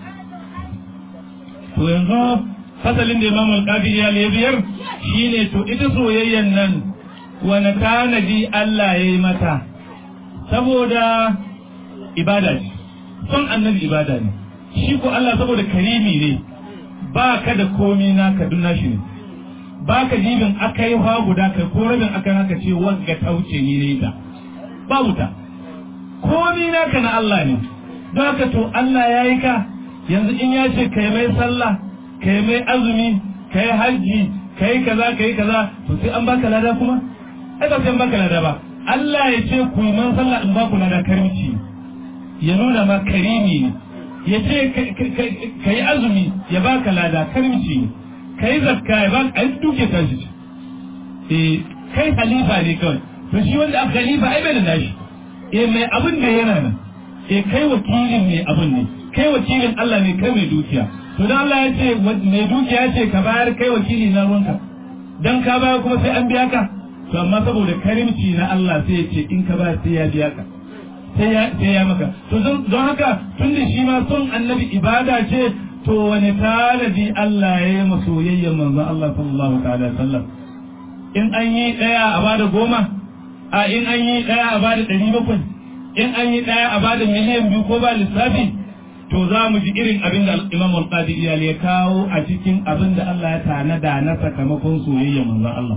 to yanzu fasalin da imam al-qadi ya biyar shine to ita soyayyan nan wani tanadi Allah ya yi mata saboda ibada ce son annabi ibada ne shi ko Allah saboda karimi ne ba ka da komi naka dun nashi ne ba ka jibin aka yi ha guda kai ko rabin aka haka ce wanga ta wuce ni ne ta babu ta komi naka na Allah ne don haka to Allah ya yi ka yanzu in ya ce kai mai sallah kai mai azumi kai hajji kai kaza kai kaza to sai an baka lada kuma ai ba sai an baka lada ba Allah ya ce ku yi man sallah in ba ku lada karimci ya nuna ma karimi ne ya ce ka yi azumi ya baka lada karimci ne ka yi zakka ya baka ai duke ta shi eh kai halifa ne kawai to shi wanda aka halifa ai bai da nashi eh mai abin da yana nan eh kai wakilin ne abin ne kai wakilin Allah ne kai mai dukiya to dan Allah ya ce mai dukiya ce ka bayar kai wakili na ruwanka dan ka bayar kuma sai an biya ka to amma saboda karimci na Allah sai ya ce in ka bayar sai ya biya ka sai ya sai ya maka to don haka tunda shi ma son annabi ibada ce to wani tanadi Allah ya yi masoyayyen manzon Allah sallallahu ta'ala sallam in an yi daya a bada goma a in an yi daya a bada ɗari bakwai in an yi daya a bada miliyan biyu ko ba lissafi to za mu ji irin abin da Imam Al-Qadi Iyal ya kawo a cikin abin da Allah ya tanada na sakamakon soyayyen manzon Allah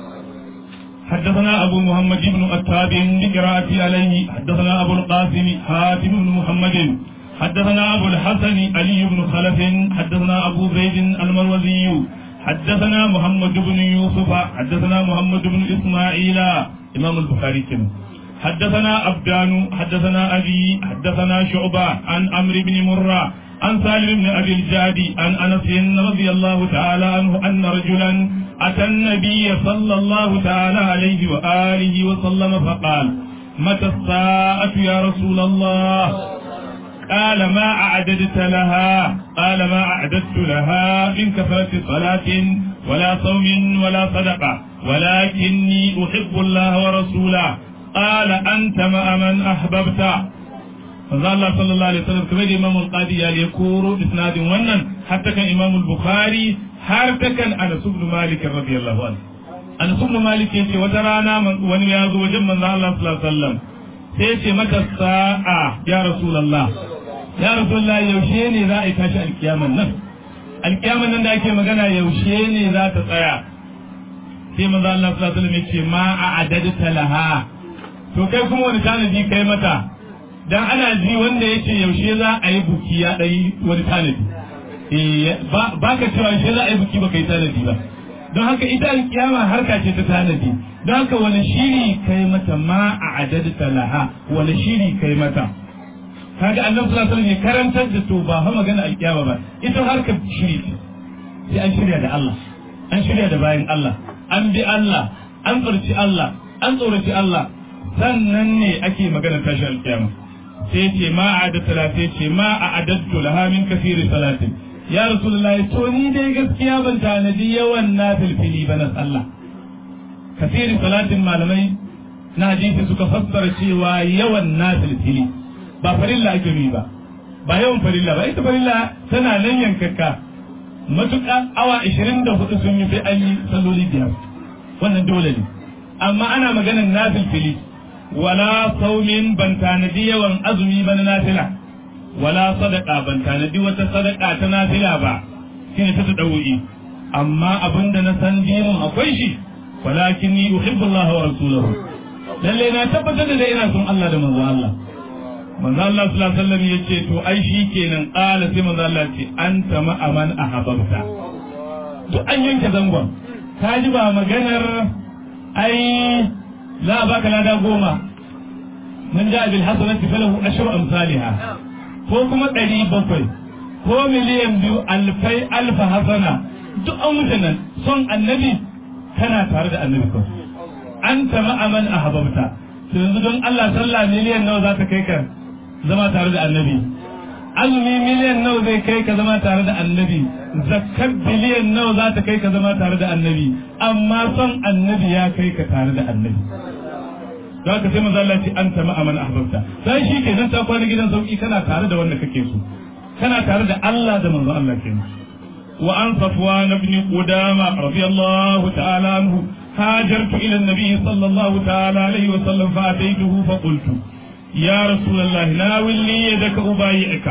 حدثنا أبو محمد بن أتاب بقراءة عليه حدثنا أبو القاسم حاتم بن محمد حدثنا أبو الحسن علي بن خلف حدثنا أبو زيد المروزي حدثنا محمد بن يوسف حدثنا محمد بن إسماعيل إمام البخاري كم حدثنا أبدان حدثنا أبي حدثنا شعبة عن عمرو بن مرة عن سالم بن أبي الجادي عن أنس رضي الله تعالى عنه أن رجلا أتى النبي صلى الله تعالى عليه وآله وسلم فقال متى الساعة يا رسول الله قال ما أعددت لها قال ما أعددت لها من كثرة صلاة ولا صوم ولا صدقة ولكني أحب الله ورسوله قال أنت مع من أحببت manzo Allah sallallahu alaihi wasallam kamar Imam al-Qadi ya ya koro isnadin wannan hatta kan Imam al-Bukhari har ta kan Anas ibn Malik radiyallahu anhu Anas ibn Malik yace wata rana wani ya zo wajen manzo Allah sallallahu alaihi wasallam sai yace maka sa'a ya Rasulullah ya Rasulullah yaushe ne za a tashi alkiyaman nan alkiyaman nan da ake magana yaushe ne za ta tsaya sai manzo Allah sallallahu alaihi wasallam yace ma a'adadta laha to kai kuma wani tanadi kai mata dan ana ji wanda yace yaushe za a yi buki ya dai wani tanadi ba ka cewa shi za a yi buki ba kai tanadi ba don haka ita alkiyama harka ce ta tanadi don haka wani shiri kai mata ma a adadta laha wani shiri kai mata kaga annabi sallallahu alaihi wasallam ya karantar da to ba fa magana alkiyama ba ita harkar shiri ce sai an shirya da Allah an shirya da bayan Allah an bi Allah an tsarci Allah an tsoraci Allah sannan ne ake magana tashi alkiyama sai ce ma a da talatin ce ma a adattu laha min kafiri salatin ya rasulullahi to ni dai gaskiya ban tanadi yawan na filfili ba na sallah kafiri salatin malamai na hadisi suka fassara cewa yawan na filfili ba farilla ake yi ba ba yawan farilla ba ita farilla tana nan yankakka matuƙa awa 24 sun yi sai an yi salloli biyar wannan dole ne amma ana maganar na filfili wala saumin ban tanadi yawan azumi ba na nafila wala sadaka ban tanadi wata sadaka ta nafila ba shine ta tadawi amma abinda na san dinin akwai shi walakin ni uhibbu Allah wa rasuluhu lalle na tabbatar da ina son Allah da manzo Allah manzo Allah sallallahu alaihi wasallam yace to ai shi kenan qala sai manzo Allah ce anta ma aman ahabbta duk an yanke zangon ka ji ba maganar ai za a baka lada goma man ja bil hasanati falahu ashru amsalha ko kuma ɗari bakwai ko miliyan biyu alfai alfa hasana duk an wuce nan son annabi kana tare da annabi ko an tama aman a hababta to yanzu don Allah sallah miliyan nawa za ta kai ka zama tare da annabi azumi miliyan nawa zai kai ka zama tare da annabi zakkar biliyan nawa za ta kai ka zama tare da annabi amma son annabi ya kai ka tare da annabi don haka sai manzo Allah ce an tama aman ahbabta sai shi ke nan ta kwana gidan sauki kana tare da wanda kake so kana tare da Allah da manzo Allah kenan wa an safwan ibn qudama radiyallahu ta'ala anhu هاجرت إلى النبي صلى الله تعالى عليه وسلم فأتيته فقلت يا رسول الله ناولني يدك أبايعك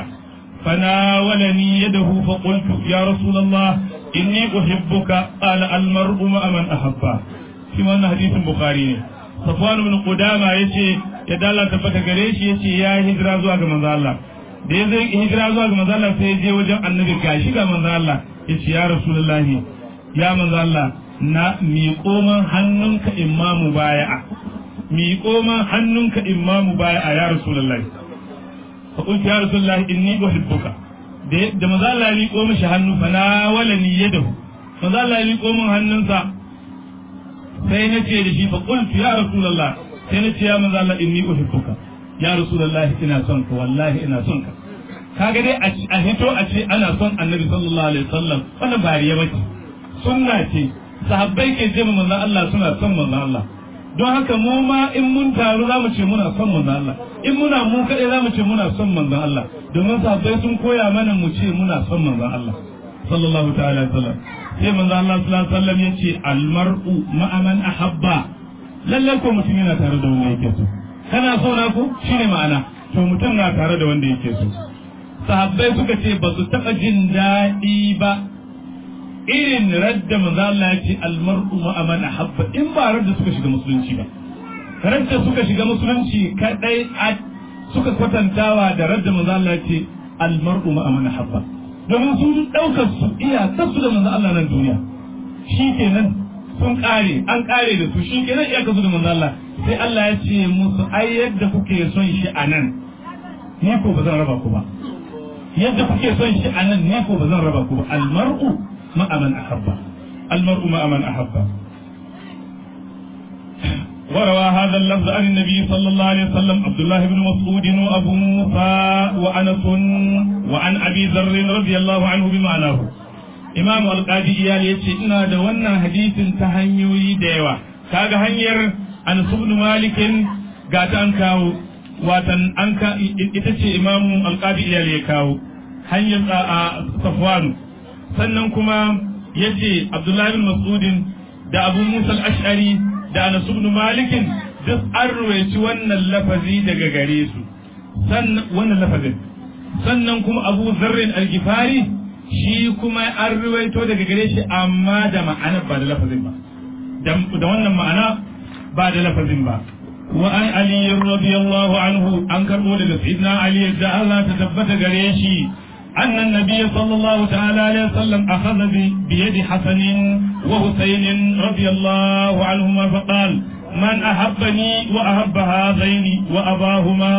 فناولني يده فقلت يا رسول الله إني أحبك قال المرء مع من أحبه كما حديث البخاري Safwan ibn Qudama yace ya dala tabbata gare shi yace ya hijira zuwa ga manzo Allah da ya zai hijira zuwa ga manzo Allah sai ya je wajen annabi gashi ga manzo Allah yace ya rasulullahi ya manzo Allah na miƙo man hannunka imamu baya'a miƙo man hannunka imamu baya'a ya rasulullahi fa qultu ya rasulullahi inni uhibbuka da da manzo Allah ya miƙo mishi hannu fa na wala ni yadahu manzo Allah ya miƙo min hannunsa sai na ce da shi fa qultu ya rasulullah sai na ce ya manzo Allah inni uhibbuka ya rasulullah ina son ka wallahi ina son ka kaga dai a hito a ce ana son annabi sallallahu alaihi wasallam wannan ba riya bace sunna ce sahabbai ke ce manzo Allah suna son manzo Allah don haka mu ma in mun taru za mu ce muna son manzo Allah in muna mu kadai za mu ce muna son manzo Allah domin sahabbai sun koya mana mu ce muna son manzo Allah sallallahu ta'ala alaihi wasallam sai manzo Allah sallallahu alaihi wasallam yace almar'u ma'a man ahabba lalle ko mutum yana tare da wanda yake so kana so na ko shine ma'ana to mutum na tare da wanda yake so sahabbai suka ce ba su taba jin daɗi ba irin radda manzo Allah yace almar'u ma'a man ahabba in ba radda suka shiga musulunci ba radda suka shiga musulunci kadai suka kwatantawa da radda manzo Allah yace almar'u ma'a man ahabba domin sun ɗaukar su iyakar su da manzo Allah nan duniya shi kenan sun ƙare an ƙare da su shi kenan iyakar su da manzo Allah sai Allah ya ce musu ai yadda kuke son shi a nan ni ko ba zan raba ku ba yadda kuke son shi a nan ni ko ba zan raba ku ba almar'u ma'a man ahabba almar'u ma'a man ahabba وروى هذا اللفظ عن النبي صلى الله عليه وسلم عبد الله بن مسعود وابو موسى وانس وعن ابي ذر رضي الله عنه بمعناه امام القاضي iyali yace ina da wannan hadisin ta hanyoyi da yawa kaga hanyar Anas ibn Malik ga ta an kawo watan an ka ita ce imam alqadi iyali ya kawo hanyar Safwan sannan kuma yace Abdullah bin Mas'ud da Abu Musa al-Ash'ari da Anas ibn Malik duk an ruwaici wannan lafazi daga gare su sannan wannan lafazin sannan kuma Abu Zarrin al-Ghifari shi kuma an ruwaito daga gare shi amma da ma'ana ba da lafazin ba da wannan ma'ana ba da lafazin ba wa an Ali radiyallahu anhu an karbo daga Sayyidina Ali da Allah ta tabbata gare shi أن النبي صلى الله تعالى عليه وسلم أخذ بيد حسن وحسين رضي الله عنهما فقال من أحبني وأحب هذين وأباهما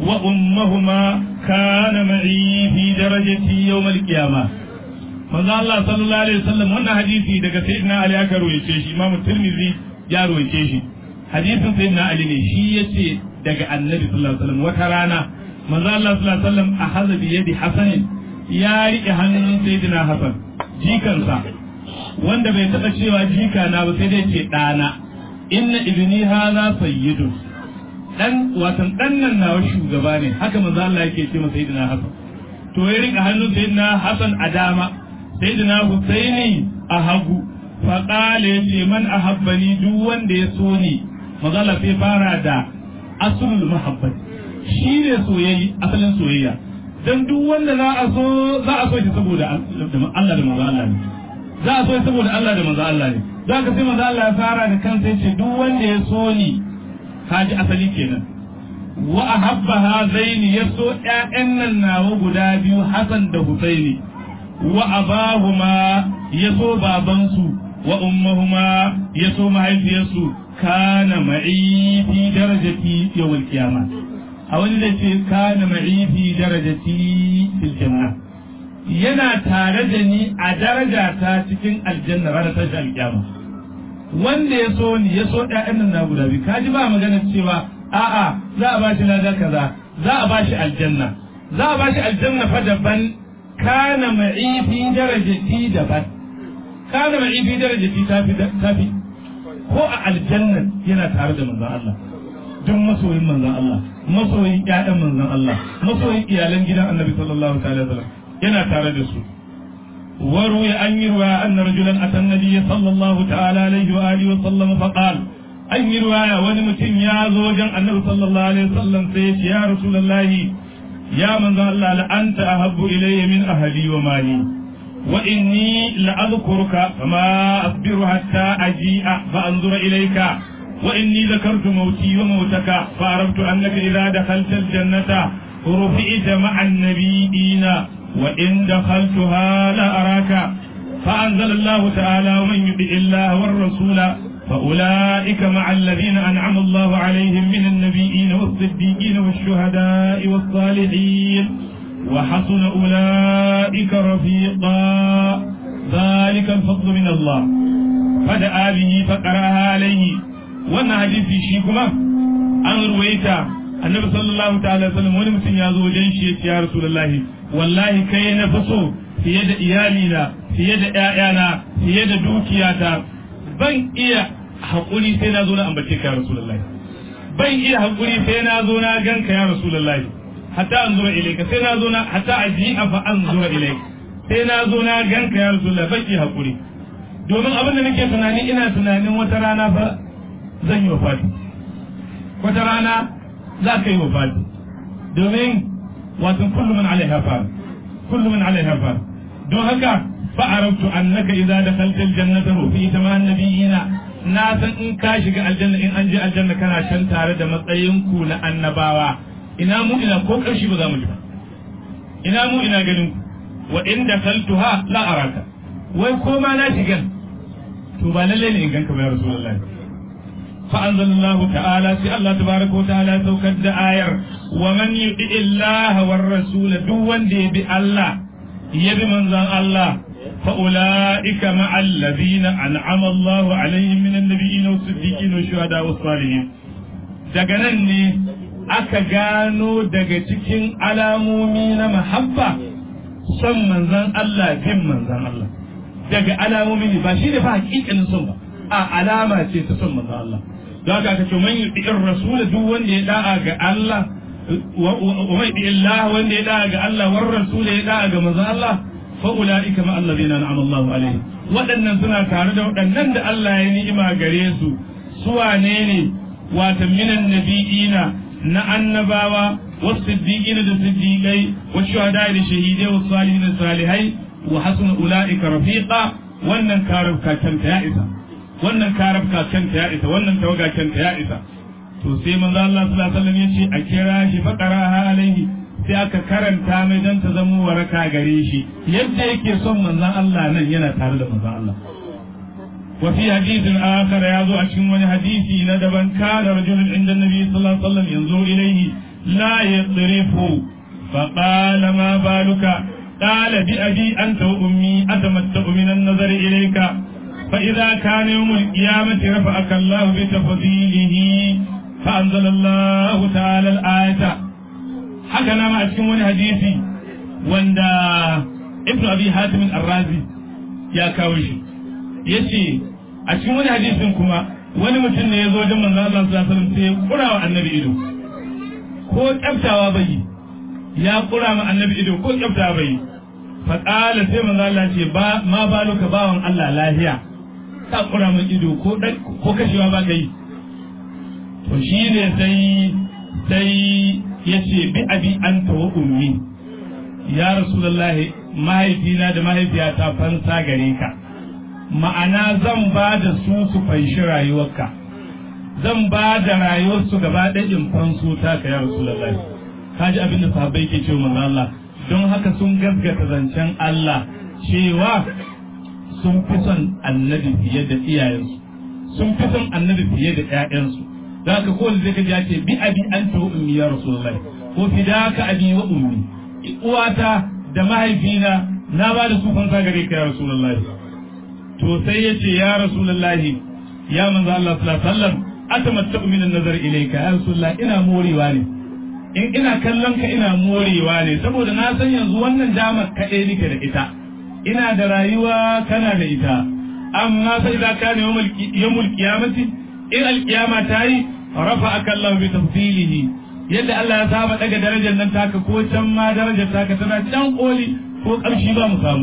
وأمهما كان معي في درجتي يوم القيامة manzo Allah sallallahu alaihi wasallam wannan hadisi daga sayyidina Ali aka ruwaice shi Imam Tirmidhi ya ruwaice shi hadisin sayyidina Ali ne shi yace daga Annabi sallallahu alaihi wasallam wata rana manzo Allah sallallahu alaihi wasallam akhadha bi yadi Hasan ya rike hannun sayyidina Hasan jikansa wanda bai taba cewa jika na ba sai dai ce dana inna ibni hadha sayyidun dan watan dan nan nawa shugaba ne haka manzo Allah yake ce masa sayyidina Hasan to ya rika hannun sayyidina Hasan a dama sayyidina Husaini a hagu fa qala yace man ahabbani duk wanda ya so ni manzo Allah sai fara da aslul mahabbat shine soyayya asalin soyayya dan duk wanda za a so za a so shi saboda Allah da manzo Allah ne za a so shi saboda Allah da manzo Allah ne za ka sai manzo Allah ya fara da kansa yace duk wanda ya so ni kaji asali kenan wa ahabba hazaini yaso ƴaƴan nan nawa guda biyu Hassan da Husaini wa abahuma yaso babansu wa ummahuma yaso mahaifiyarsu kana ma'i fi darajati yawmal qiyamah a wani da ce kana ma'i fi darajati fil janna yana tare da ni a daraja ta cikin aljanna ranar tashi alkiyama wanda ya so ni ya so ƴaƴan nan na guda biyu kaji ba magana cewa a'a za a bashi lada kaza za a bashi aljanna za a bashi aljanna fa daban kana ma'i fi darajati daban kana ma'i fi darajati tafi tafi ko a aljanna yana tare da manzon Allah duk masoyin manzon Allah masoyin ƴaƴan manzon Allah masoyin iyalan gidan Annabi sallallahu alaihi wasallam yana tare da su وروي أن يروى أن رجلا أتى النبي صلى الله تعالى عليه وآله وسلم فقال أن يروى ونمتن يا زوجا النبي صلى الله عليه وسلم سيش يا رسول الله يا من ذا الله لأنت أحب إلي من أهلي ومالي وإني لأذكرك فما أصبر حتى أجيء فأنظر إليك وإني ذكرت موتي وموتك فعرفت أنك إذا دخلت الجنة رفعت مع النبيين وإن دخلتها لا أراك فأنزل الله تعالى ومن يطع الله والرسول فأولئك مع الذين أنعم الله عليهم من النبيين والصديقين والشهداء والصالحين وحسن أولئك رفيقا ذلك الفضل من الله فدعا به فقرأها عليه وانا حديث شيكما أن رويتا النبي صلى الله تعالى وسلم ونمسن يا زوجين يا رسول الله wallahi kai na fi so fiye da iyalina fiye da ƴaƴana fiye da dukiyata ban iya haƙuri sai na zo na ambace ka ya rasulullahi ban iya haƙuri sai na zo na ganka ya rasulullahi hatta an zura ilaika sai na zo na hatta aji'a fa an zura ilaika sai na zo na ganka ya rasulullahi ban iya haƙuri domin abin da nake tunani ina tunanin wata rana fa zan yi wafati wata rana za ka yi wafati domin wato kullu man alaiha fa kullu man alaiha fa don haka fa arabtu annaka idza dakhalta aljannata fi ma annabiyina na san in ka shiga aljanna in an je aljanna kana can tare da matsayin ku na annabawa ina mu ina ko karshe ba za mu ji ba ina mu ina ganin ku wa in dakhaltuha la araka wai ko ma na shiga to ba lalle ne in ganka ba ya rasulullahi فأنزل الله تعالى في الله تبارك وتعالى توكد آير ومن يطع الله والرسول دون دي بالله يبي من الله فأولئك مع الذين أنعم الله عليهم من النبيين والصديقين والشهداء والصالحين daga nan ne aka gano daga cikin alamomi na mahabba son manzan Allah bin manzan Allah daga alamomi ne ba shi ne fa hakikanin son ba a alama ce ta son manzan Allah don haka aka ce man yuti'ir rasul duk wanda ya da'a ga Allah wa man yuti'ir Allah wanda ya da'a ga Allah war rasul ya da'a ga manzon Allah fa ulaika ma allazina an'ama Allah alaihim waɗannan suna tare da waɗannan da Allah ya ni'ima gare su su wane ne wata minan nabiyina na annabawa wasiddiqina da siddiqai wa shuhada da shahidai wa salihin da salihai wa hasuna ulaika rafiqa wannan karab kakanta ya isa wannan karabka kanta ya isa wannan tawaga kanta ya isa to sai manzo Allah sallallahu alaihi wasallam yace a kira shi fa qaraha alaihi sai aka karanta mai don ta zama waraka gare shi yadda yake son manzon Allah nan yana tare da manzon Allah وفي حديث آخر يازو أشكم وني حديثي ندبا كان رجل عند النبي صلى الله عليه وسلم ينظر إليه لا يطرف فقال ما بالك قال بأبي أنت وأمي أتمتع من النظر إليك فإذا كان يوم القيامة رفعك الله بتفضيله فأنزل الله تعالى الآية حكنا ما أشكم وني حديثي وندا ابن أبي حاتم الرازي يا كاوشي yace a cikin wani hadisin kuma wani mutum ne ya zo wajen manzon Allah sallallahu alaihi wasallam sai ya kura wa annabi ido ko kyaftawa bai ya kura ma annabi ido ko kyaftawa bai fa qala sai manzon Allah ce ba ma baluka bawan Allah lahiya ka kura min ido ko ko kashewa ba kai to shine sai sai yace bi abi anta wa ummi ya rasulullahi mahaifina da mahaifiyata fansa gare ka ma'ana zan ba da su su fanshi rayuwarka zan ba da rayuwarsu gaba ɗaya in fanso ta ka ya rasulullahi ka ji abin da sahabbai ke cewa manzo Allah don haka sun gaskata zancen Allah cewa sun fi son annabi fiye da iyayensu sun fi son annabi fiye da ƴaƴansu da haka ko zai ka ce bi abi anta wa ummi ya rasulullahi ko fidaka abi wa ummi uwata da mahaifina na ba da su fansa gare ka ya rasulullahi to sai ya ce ya rasulullahi ya manzo Allah sallallahu alaihi wasallam atamattaqu min an-nazar ilayka ya rasulullah ina morewa ne in ina kallon ka ina morewa ne saboda na san yanzu wannan damar kaɗai nake da ita ina da rayuwa kana da ita amma sai da ka ne yawmul qiyamati in al-qiyama ta yi rafa'aka Allah bi tafsilihi yadda Allah ya saba daga darajar nan taka ko can ma darajar taka tana can koli ko ƙarshe ba mu samu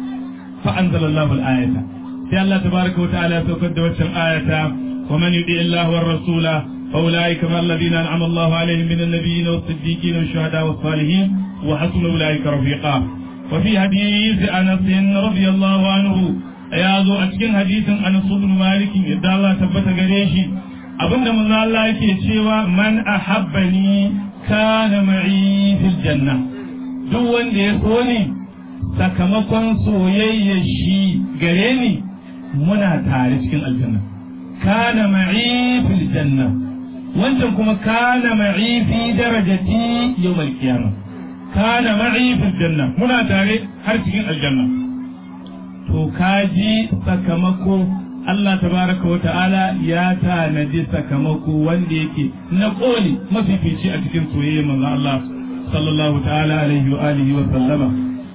fa anzalallahu al-ayata sai Allah tabaraka wa ta'ala ya saukar da waccan ayata wa man yudi Allah war rasula fa ulaika ma alladhina an'ama Allah alaihim min an-nabiyyin was-siddiqin wash-shuhada was-salihin wa hasuna ulaika rafiqa wa fi hadith Anas radiyallahu anhu ya zo a cikin hadisin Anas ibn Malik yadda Allah tabbata gare shi abinda manzo Allah yake cewa man ahabbani kana ma'i fil janna duk wanda ya so ni sakamakon soyayya shi gare ni muna tare cikin aljanna kana ma'i fil janna wancan kuma kana ma'i fi darajati yawmal qiyamah kana ma'i fil janna muna tare har cikin aljanna to kaji sakamako Allah tabaraka wa ta'ala ya tanadi sakamako wanda yake na koli mafifici a cikin soyayya manzo Allah sallallahu ta'ala alaihi wa alihi wa sallama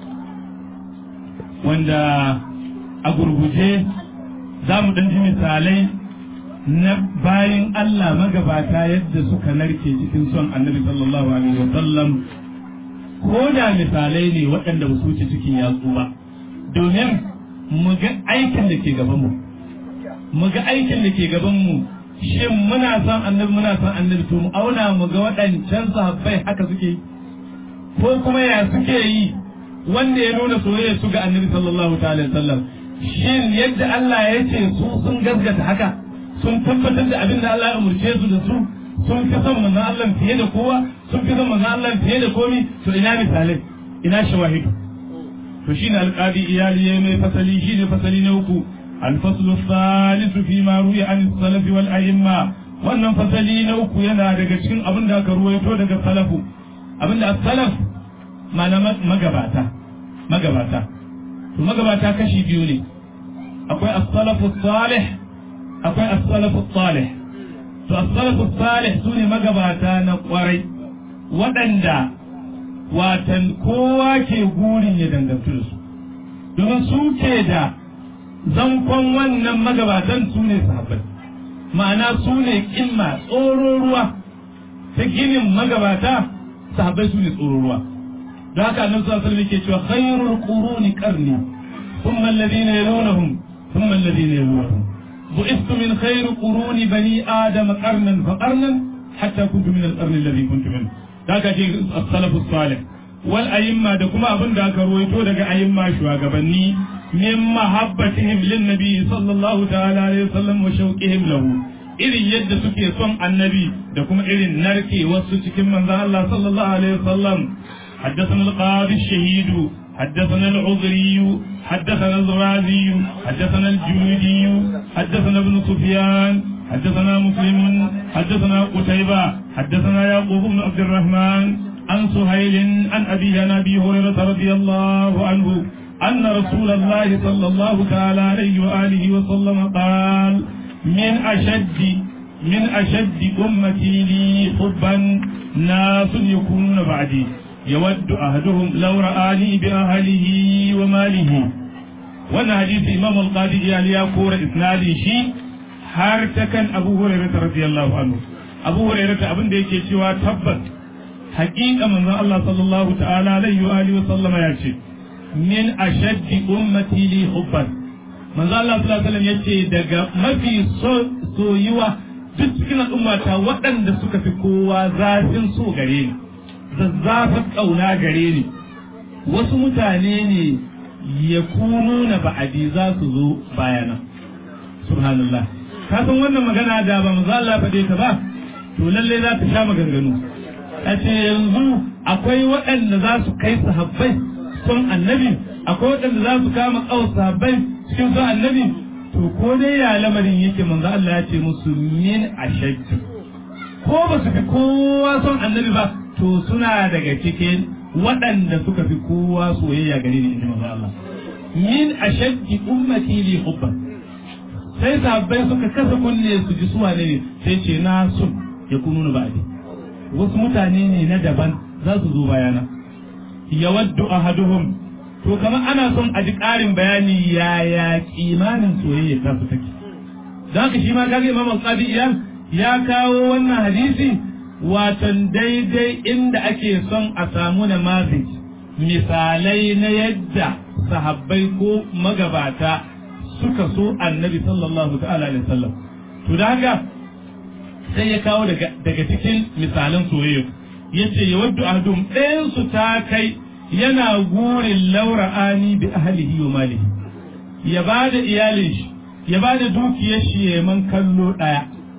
wanda a gurguje za mu ɗan ji misalai na bayan Allah magabata yadda suka narke cikin son annabi sallallahu alaihi wa sallam ko da misalai ne waɗanda ba su wuce cikin yatsu ba domin mu ga aikin da ke gaban mu mu ga aikin da ke gaban mu shin muna son annabi muna son annabi to mu auna mu ga waɗancan sahabbai haka suke yi ko kuma ya suke yi wanda ya nuna soyayya su ga annabi sallallahu ta'ala sallam shin yadda Allah ya ce su sun gaskata haka sun tabbatar da abin da Allah ya umurce su da su sun fi son manzon Allah fiye da kowa sun fi son manzon Allah fiye da komi to ina misalai ina shawahidu to shine alqadi iyali ya mai fasali shine fasali na uku الفصل الثالث فيما روي عن السلف والأئمة wannan fasali na uku yana daga cikin abin da aka ruwaito daga salafu abin da salaf mana magabata magabata to magabata kashi biyu ne akwai as-salafu salih akwai as-salafu salih to as-salafu salih sune magabata na kwarai waɗanda watan kowa ke gurin ya dangantu da su domin su ke da zankon wannan magabatan su ne sahabbai ma'ana su ne kimma tsoro ruwa ta ginin magabata sahabbai su ne tsoro ruwa da haka annabi sallallahu alaihi wasallam yake cewa khairul quruni qarni thumma alladhina yalunhum thumma alladhina yalunhum bu'istu min khairi quruni bani adam qarnan fa qarnan hatta kuntu min al-qarni alladhi kuntu min da haka ce as-salafu salih wal a'imma da kuma abin da aka ruwaito daga a'imma shugabanni من محبتهم للنبي صلى الله تعالى عليه وسلم وشوقهم له irin yadda suke son annabi da kuma irin narke wasu cikin manzon Allah sallallahu alaihi wasallam حدثنا القاضي الشهيد حدثنا العذري حدثنا الرازي حدثنا الجودي حدثنا ابن سفيان حدثنا مسلم حدثنا قتيبة حدثنا يعقوب بن عبد الرحمن عن سهيل عن أبي عن أبي هريرة رضي الله عنه أن رسول الله صلى الله تعالى عليه وآله وسلم قال من أشد من أشد أمتي لي حبا ناس يكونون بعدي يود أحدهم لو رآني بأهله وماله وانا حديث إمام القاضي إيالي يقول إسنادي شيء har ta kan Abu Hurairah radiyallahu anhu Abu Hurairah abin da yake cewa tabbas haƙiƙa manzon Allah sallallahu ta'ala alaihi wa alihi wa sallama ya ce min ashaddi ummati li hubban manzon Allah sallallahu alaihi wasallam yace daga mafi soyuwa duk cikin al'ummata waɗanda suka fi kowa zafin so gare ni zazzafin ƙauna gare ni wasu mutane ne ya kunu na ba'adi za su zo bayana subhanallah ka san wannan magana da ba manzo Allah faɗe ta ba to lalle za ta sha maganganu a ce yanzu akwai waɗanda za su kai sahabbai son annabi akwai waɗanda za su kama ƙawo sahabbai cikin son annabi to ko dai ya lamarin yake manzo Allah ya ce musu min ashaddu ko ba su fi kowa son annabi ba to suna daga cikin waɗanda suka fi kowa soyayya gare ni inji manzo Allah min ashaddi ummati li hubban sai sahabbai suka kasa kunne su ji suwa ne sai ce na sun ya kunu ba'di wasu mutane ne na daban za su zo bayana yawaddu ahaduhum to kamar ana son a ji ƙarin bayani yaya kimanin soyayya ta su take da haka shi ma kaga imam al-qadi ya kawo wannan hadisi watan daidai inda ake son a samu namazij misalai na yadda sahabbai ko magabata suka so annabi sallallahu ta'ala alaihi wasallam to da haka sai ya kawo daga daga cikin misalan soyayya yace ya waddu ahdum ɗayan su ta kai yana gurin laura'ani bi ahlihi wa malihi ya bada iyalin shi ya bada dukiyar shi ya man kallo daya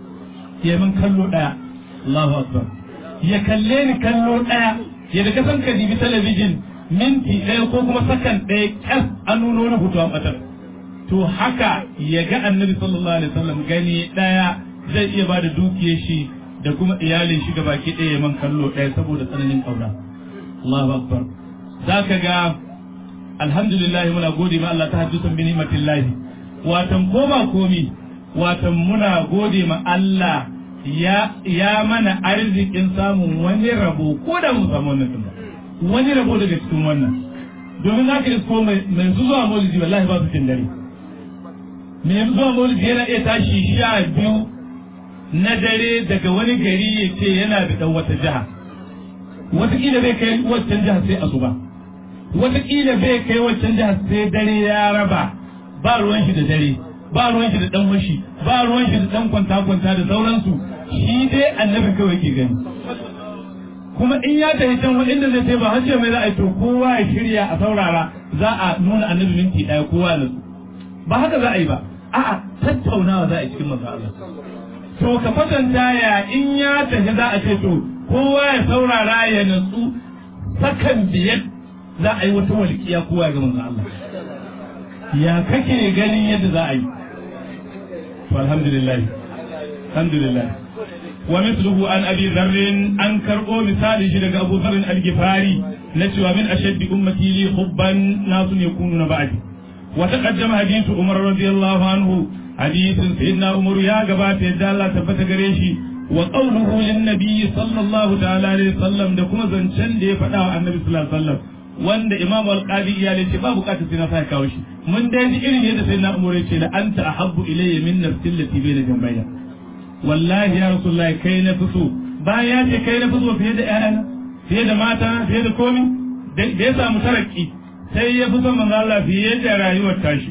ya man kallo daya Allahu akbar ya kalle ni kallo daya ya daga san ka dibi talabijin minti ɗaya ko kuma sakan ɗaya kyas an nuno wani hoto an ɓatar to haka ya ga annabi sallallahu alaihi wasallam gani ɗaya zai iya bada dukiyar shi da kuma iyalin shi baki ɗaya man kallo ɗaya saboda tsananin ƙauna Allahu akbar zaka ga alhamdulillah muna gode ma Allah ta hajjusan bi ni'matillahi watan ko ba komi watan muna gode ma Allah ya ya mana arzikin samun wani rabo ko da mun samu wannan ba wani rabo daga cikin wannan domin za ka isko mai zuwa maulidi wallahi ba su cin dare mai zuwa maulidi yana iya tashi sha biyu na dare daga wani gari ya ce yana da ɗan wata jiha wataƙila bai kai waccan jiha sai asuba wataƙila bai kai waccan jiha sai dare ya raba ba ruwan shi da dare ba ruwan shi da ɗan washi ba ruwan shi da ɗan kwanta-kwanta da sauransu shi dai annabi kawai ke gani kuma in ya tafi can inda zai sai ba hajji mai za a yi to kowa ya shirya a saurara za a nuna annabi minti ɗaya kowa na su ba haka za a yi ba a'a tattaunawa za a yi cikin manzo Allah to ka kwatanta ya in ya tafi za a ce to kowa ya saurara ya natsu sakan biyar za a yi wata walƙiya kowa ga manzo Allah ya kake ganin yadda za a yi to alhamdulillah alhamdulillah wa mithluhu an abi dharr an karbo misali shi daga Abu Dharr al-Ghifari na cewa min ashaddi ummati li hubban nasun yakununa ba'di wa taqaddama hadithu Umar radiyallahu anhu hadithin sayyidina Umar ya gabata yadda Allah tabbata gare shi wa qawluhu lin nabiy sallallahu ta'ala alaihi wasallam da kuma zancen da ya faɗa wa annabi sallallahu alaihi wasallam wanda imamu al-qadi ya ce ba bukatar sai na sa kawo shi mun dai ji irin yadda sai na umure ce da anta ahabbu ilayya min nafsi allati bayna jambayya wallahi ya rasulullahi kai na fi so bayan ya ce kai na fi so fiye da ƴaƴana fiye da mata fiye da komi da ya samu taraki sai ya fi son manzo Allah fiye da rayuwar tashi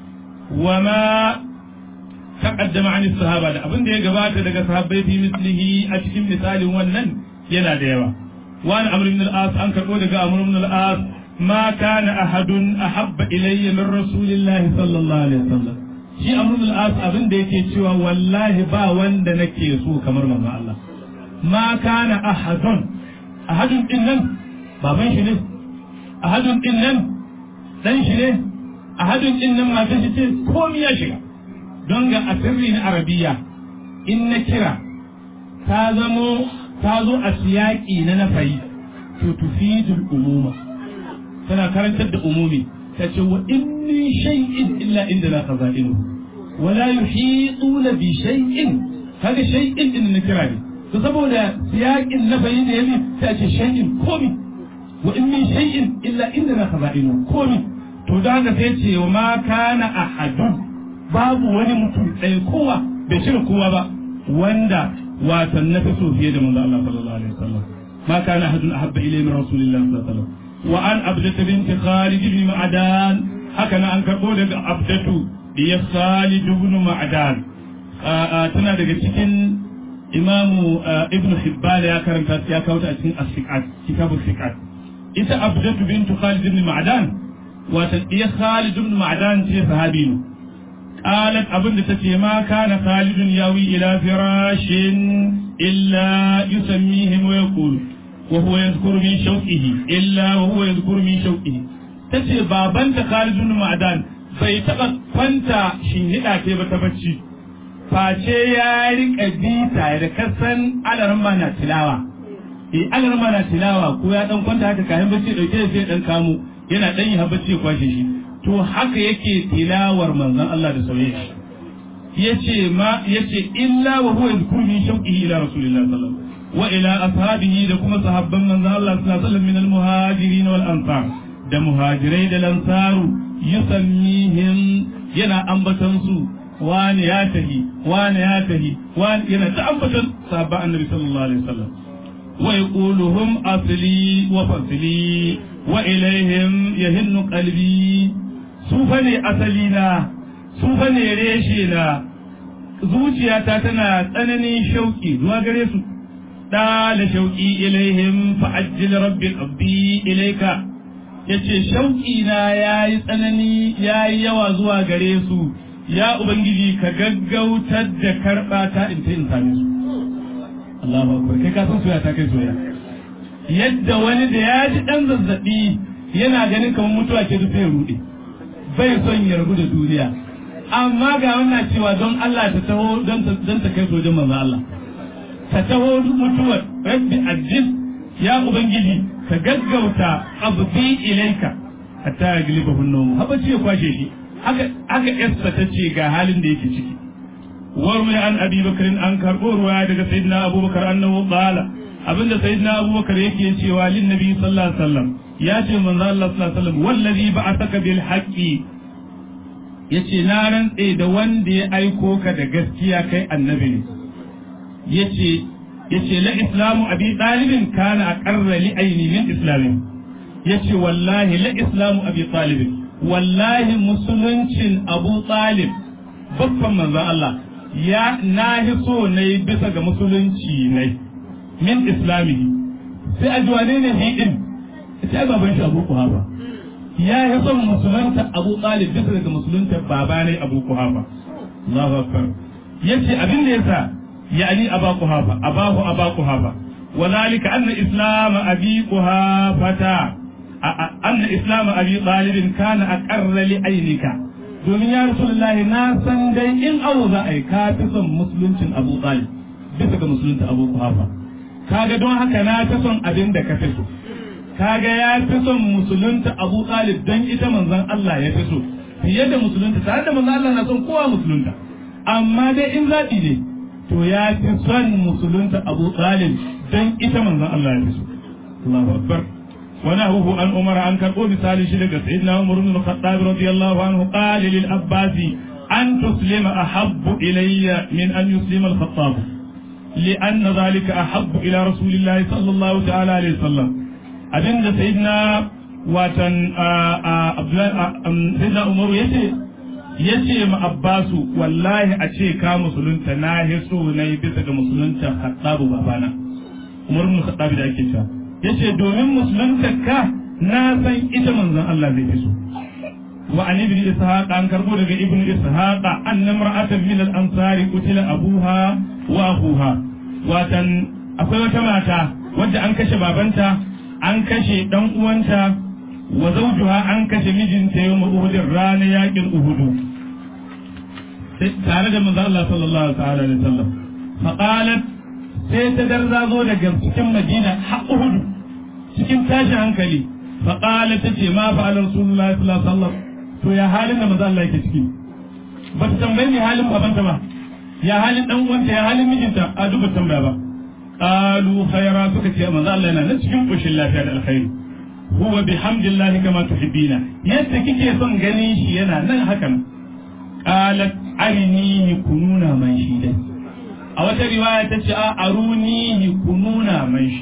wa ma taqaddama an sahaba da abin da ya gabata daga sahabbai fi mislihi a cikin misalin wannan yana da yawa وعن عمرو بن العاص أن كربو دقا عمرو بن العاص ما كان أحد أحب إلي من رسول الله صلى الله عليه وسلم shi amrul al-as abin da yake cewa wallahi ba wanda nake so kamar manzo Allah ma kana ahadun ahadun din nan baban shi ne ahadun din nan dan shi ne ahadun din nan matan shi ce komai ya shiga don ga asirri na arabiya in na kira ta zamo ta zo a siyaki na nafayi to tufidul umuma tana karantar da umumi ta ce wa in min shay'in illa inda la khaza'inu wa la yuhituna bi shay'in kaga shay'in din na kira ne to saboda siyakin nafayi da yayi ta ce shay'in komi wa in min shay'in illa inda la khaza'inu komi to da haka sai ce wa ma kana ahadun babu wani mutum ɗaya kowa bai cire kowa ba wanda watan na fi so fiye da manzo Allah sallallahu alaihi wasallam ma kana ahadun ahabba ilayhi min rasulillahi sallallahu alaihi wasallam wa an abdatu binti khalid ibn ma'dan haka na an karbo daga abdatu diya khalid ibn ma'dan tana daga cikin imamu ibn hibban ya karanta ya kawo ta a cikin as-siqat kitabul siqat ita abdatu bintu khalid ibn ma'dan wata diya khalid ibn ma'dan ce sahabi ne قالت أبن تتي ما كان خالد ياوي إلى فراش إلا يسميهم ويقول وهو يذكر من شوقه إلا وهو يذكر من شوقه تتي بابن خالد بن معدان bai taɓa kwanta shinhiɗa ke ba ta bacci face ya riƙa bita da kasan alarma na tilawa eh alarma na tilawa ko ya dan kwanta haka kayan bacci dauke da sai dan kamo yana dan yi ha bacci ya kwashe shi to haka yake tilawar manzon Allah da sauye shi yace ma yace illa wa huwa yadhkuru min shawqihi ila rasulillahi sallallahu alaihi wasallam wa ila ashabihi da kuma sahabban manzon Allah sallallahu alaihi wasallam min al-muhajirin wal ansar da muhajirai da lansaru yusammihim yana ambatan su wani ya tahi wani ya tahi wani yana ta ambatan sahabban annabi sallallahu alaihi wasallam wa yaquluhum asli wa fasli wa ilaihim yahinnu qalbi su fa ne asali na su fa ne reshe na zuciyata tana tsananin shauki zuwa gare su da shauki ilaihim fa ajjil rabbi qabbi ilaika yace shauki na yayi tsanani yayi yawa zuwa gare su ya ubangiji ka gaggautar da karba ta in ta in same su Allahu akbar kai ka san soyayya ta kai soyayya yadda wani da ya ji dan zazzabi yana ganin kamar mutuwa ke sai ya rude bai son ya rabu da duniya amma ga wannan cewa don Allah ta taho don ta don ta kai sojan manzo Allah ta taho mutuwar rabbi ajil ya ubangiji ka gaggauta abdi ilaika hatta ya giliba hunnu haba ce ya kwashe shi haka haka yasta ta ce ga halin da yake ciki warmi an abi bakarin an karɓo ruwa daga sayyidina abubakar annahu qala abinda sayyidina abubakar yake cewa lin nabi sallallahu alaihi wasallam ya ce manzo Allah sallallahu alaihi wasallam wallazi ba'athaka bil haqqi yace na rantse da wanda ya aiko ka da gaskiya kai annabi ne yace yace la islamu abi talibin kana aqarra li aini min islamin yace wallahi la islamu abi talibin wallahi musuluncin abu talib babban manzon Allah ya nahi so ne bisa ga musulunci ne min islamihi sai a juwane ne hi din sai baban shi abu kuhafa ya yi son musulunta abu talib bisa daga musulunta baba ne abu kuhafa Allahu akbar yace abin da yasa yani aba kuhafa abahu aba kuhafa وذلك أن إسلام أبي قهافة أن إسلام أبي طالب كان أقر لعينك domin ya rasulullahi na san dai in abu za a yi ka fi son musuluncin abu talib bisa ga musulunta abu kuhafa kaga don haka na fi son abin da ka fi so kaga ya fi son musulunta abu talib don ita manzon Allah ya fi so fiye da musulunta tare da manzon Allah na son kowa musulunta amma dai in zaɓi ne to ya fi son musulunta abu talib don ita manzon Allah ya fi so Allahu akbar ونهوه عن عمر عن كربو مثال شرك سيدنا عمر بن الخطاب رضي الله عنه قال للعباس أن تسلم أحب إلي من أن يسلم الخطاب لأن ذلك أحب إلى رسول الله صلى الله تعالى عليه وسلم أبن سيدنا واتن سيدنا عمر يتي yace ma Abbasu wallahi a ce ka musulunta na hiso na yi bisa ga musulunta Khattabu babana Umar ibn Khattab da ake cewa yace domin musulunta ka na san ita manzon Allah zai fi so wa an ibn ishaq an karbo daga ibn ishaq anna mar'atan min al-ansari qutila abuha wa akhuha watan akwai wata mata wadda an kashe babanta an kashe dan uwanta wa zawjuha an kashe mijinta yawm uhud rana yakin uhudu tare da manzo Allah sallallahu ta'ala alaihi wasallam fa qalat sai ta darzazo daga cikin Madina har Uhud cikin tashi hankali fa qalat tace ma fa rasulullahi sallallahu alaihi wasallam to ya halin da manzo Allah yake ciki ba ta tambaye ni halin babanta ba ya halin dan uwanta ya halin mijinta a duba tambaya ba qalu khayra suka ce manzo Allah yana nan cikin koshin lafiya da alkhairi huwa bihamdillahi kama tuhibbina yadda kike son ganin shi yana nan hakan qalat arinihi kununa man shi dai a wata riwaya ta ce a arunihi kununa man shi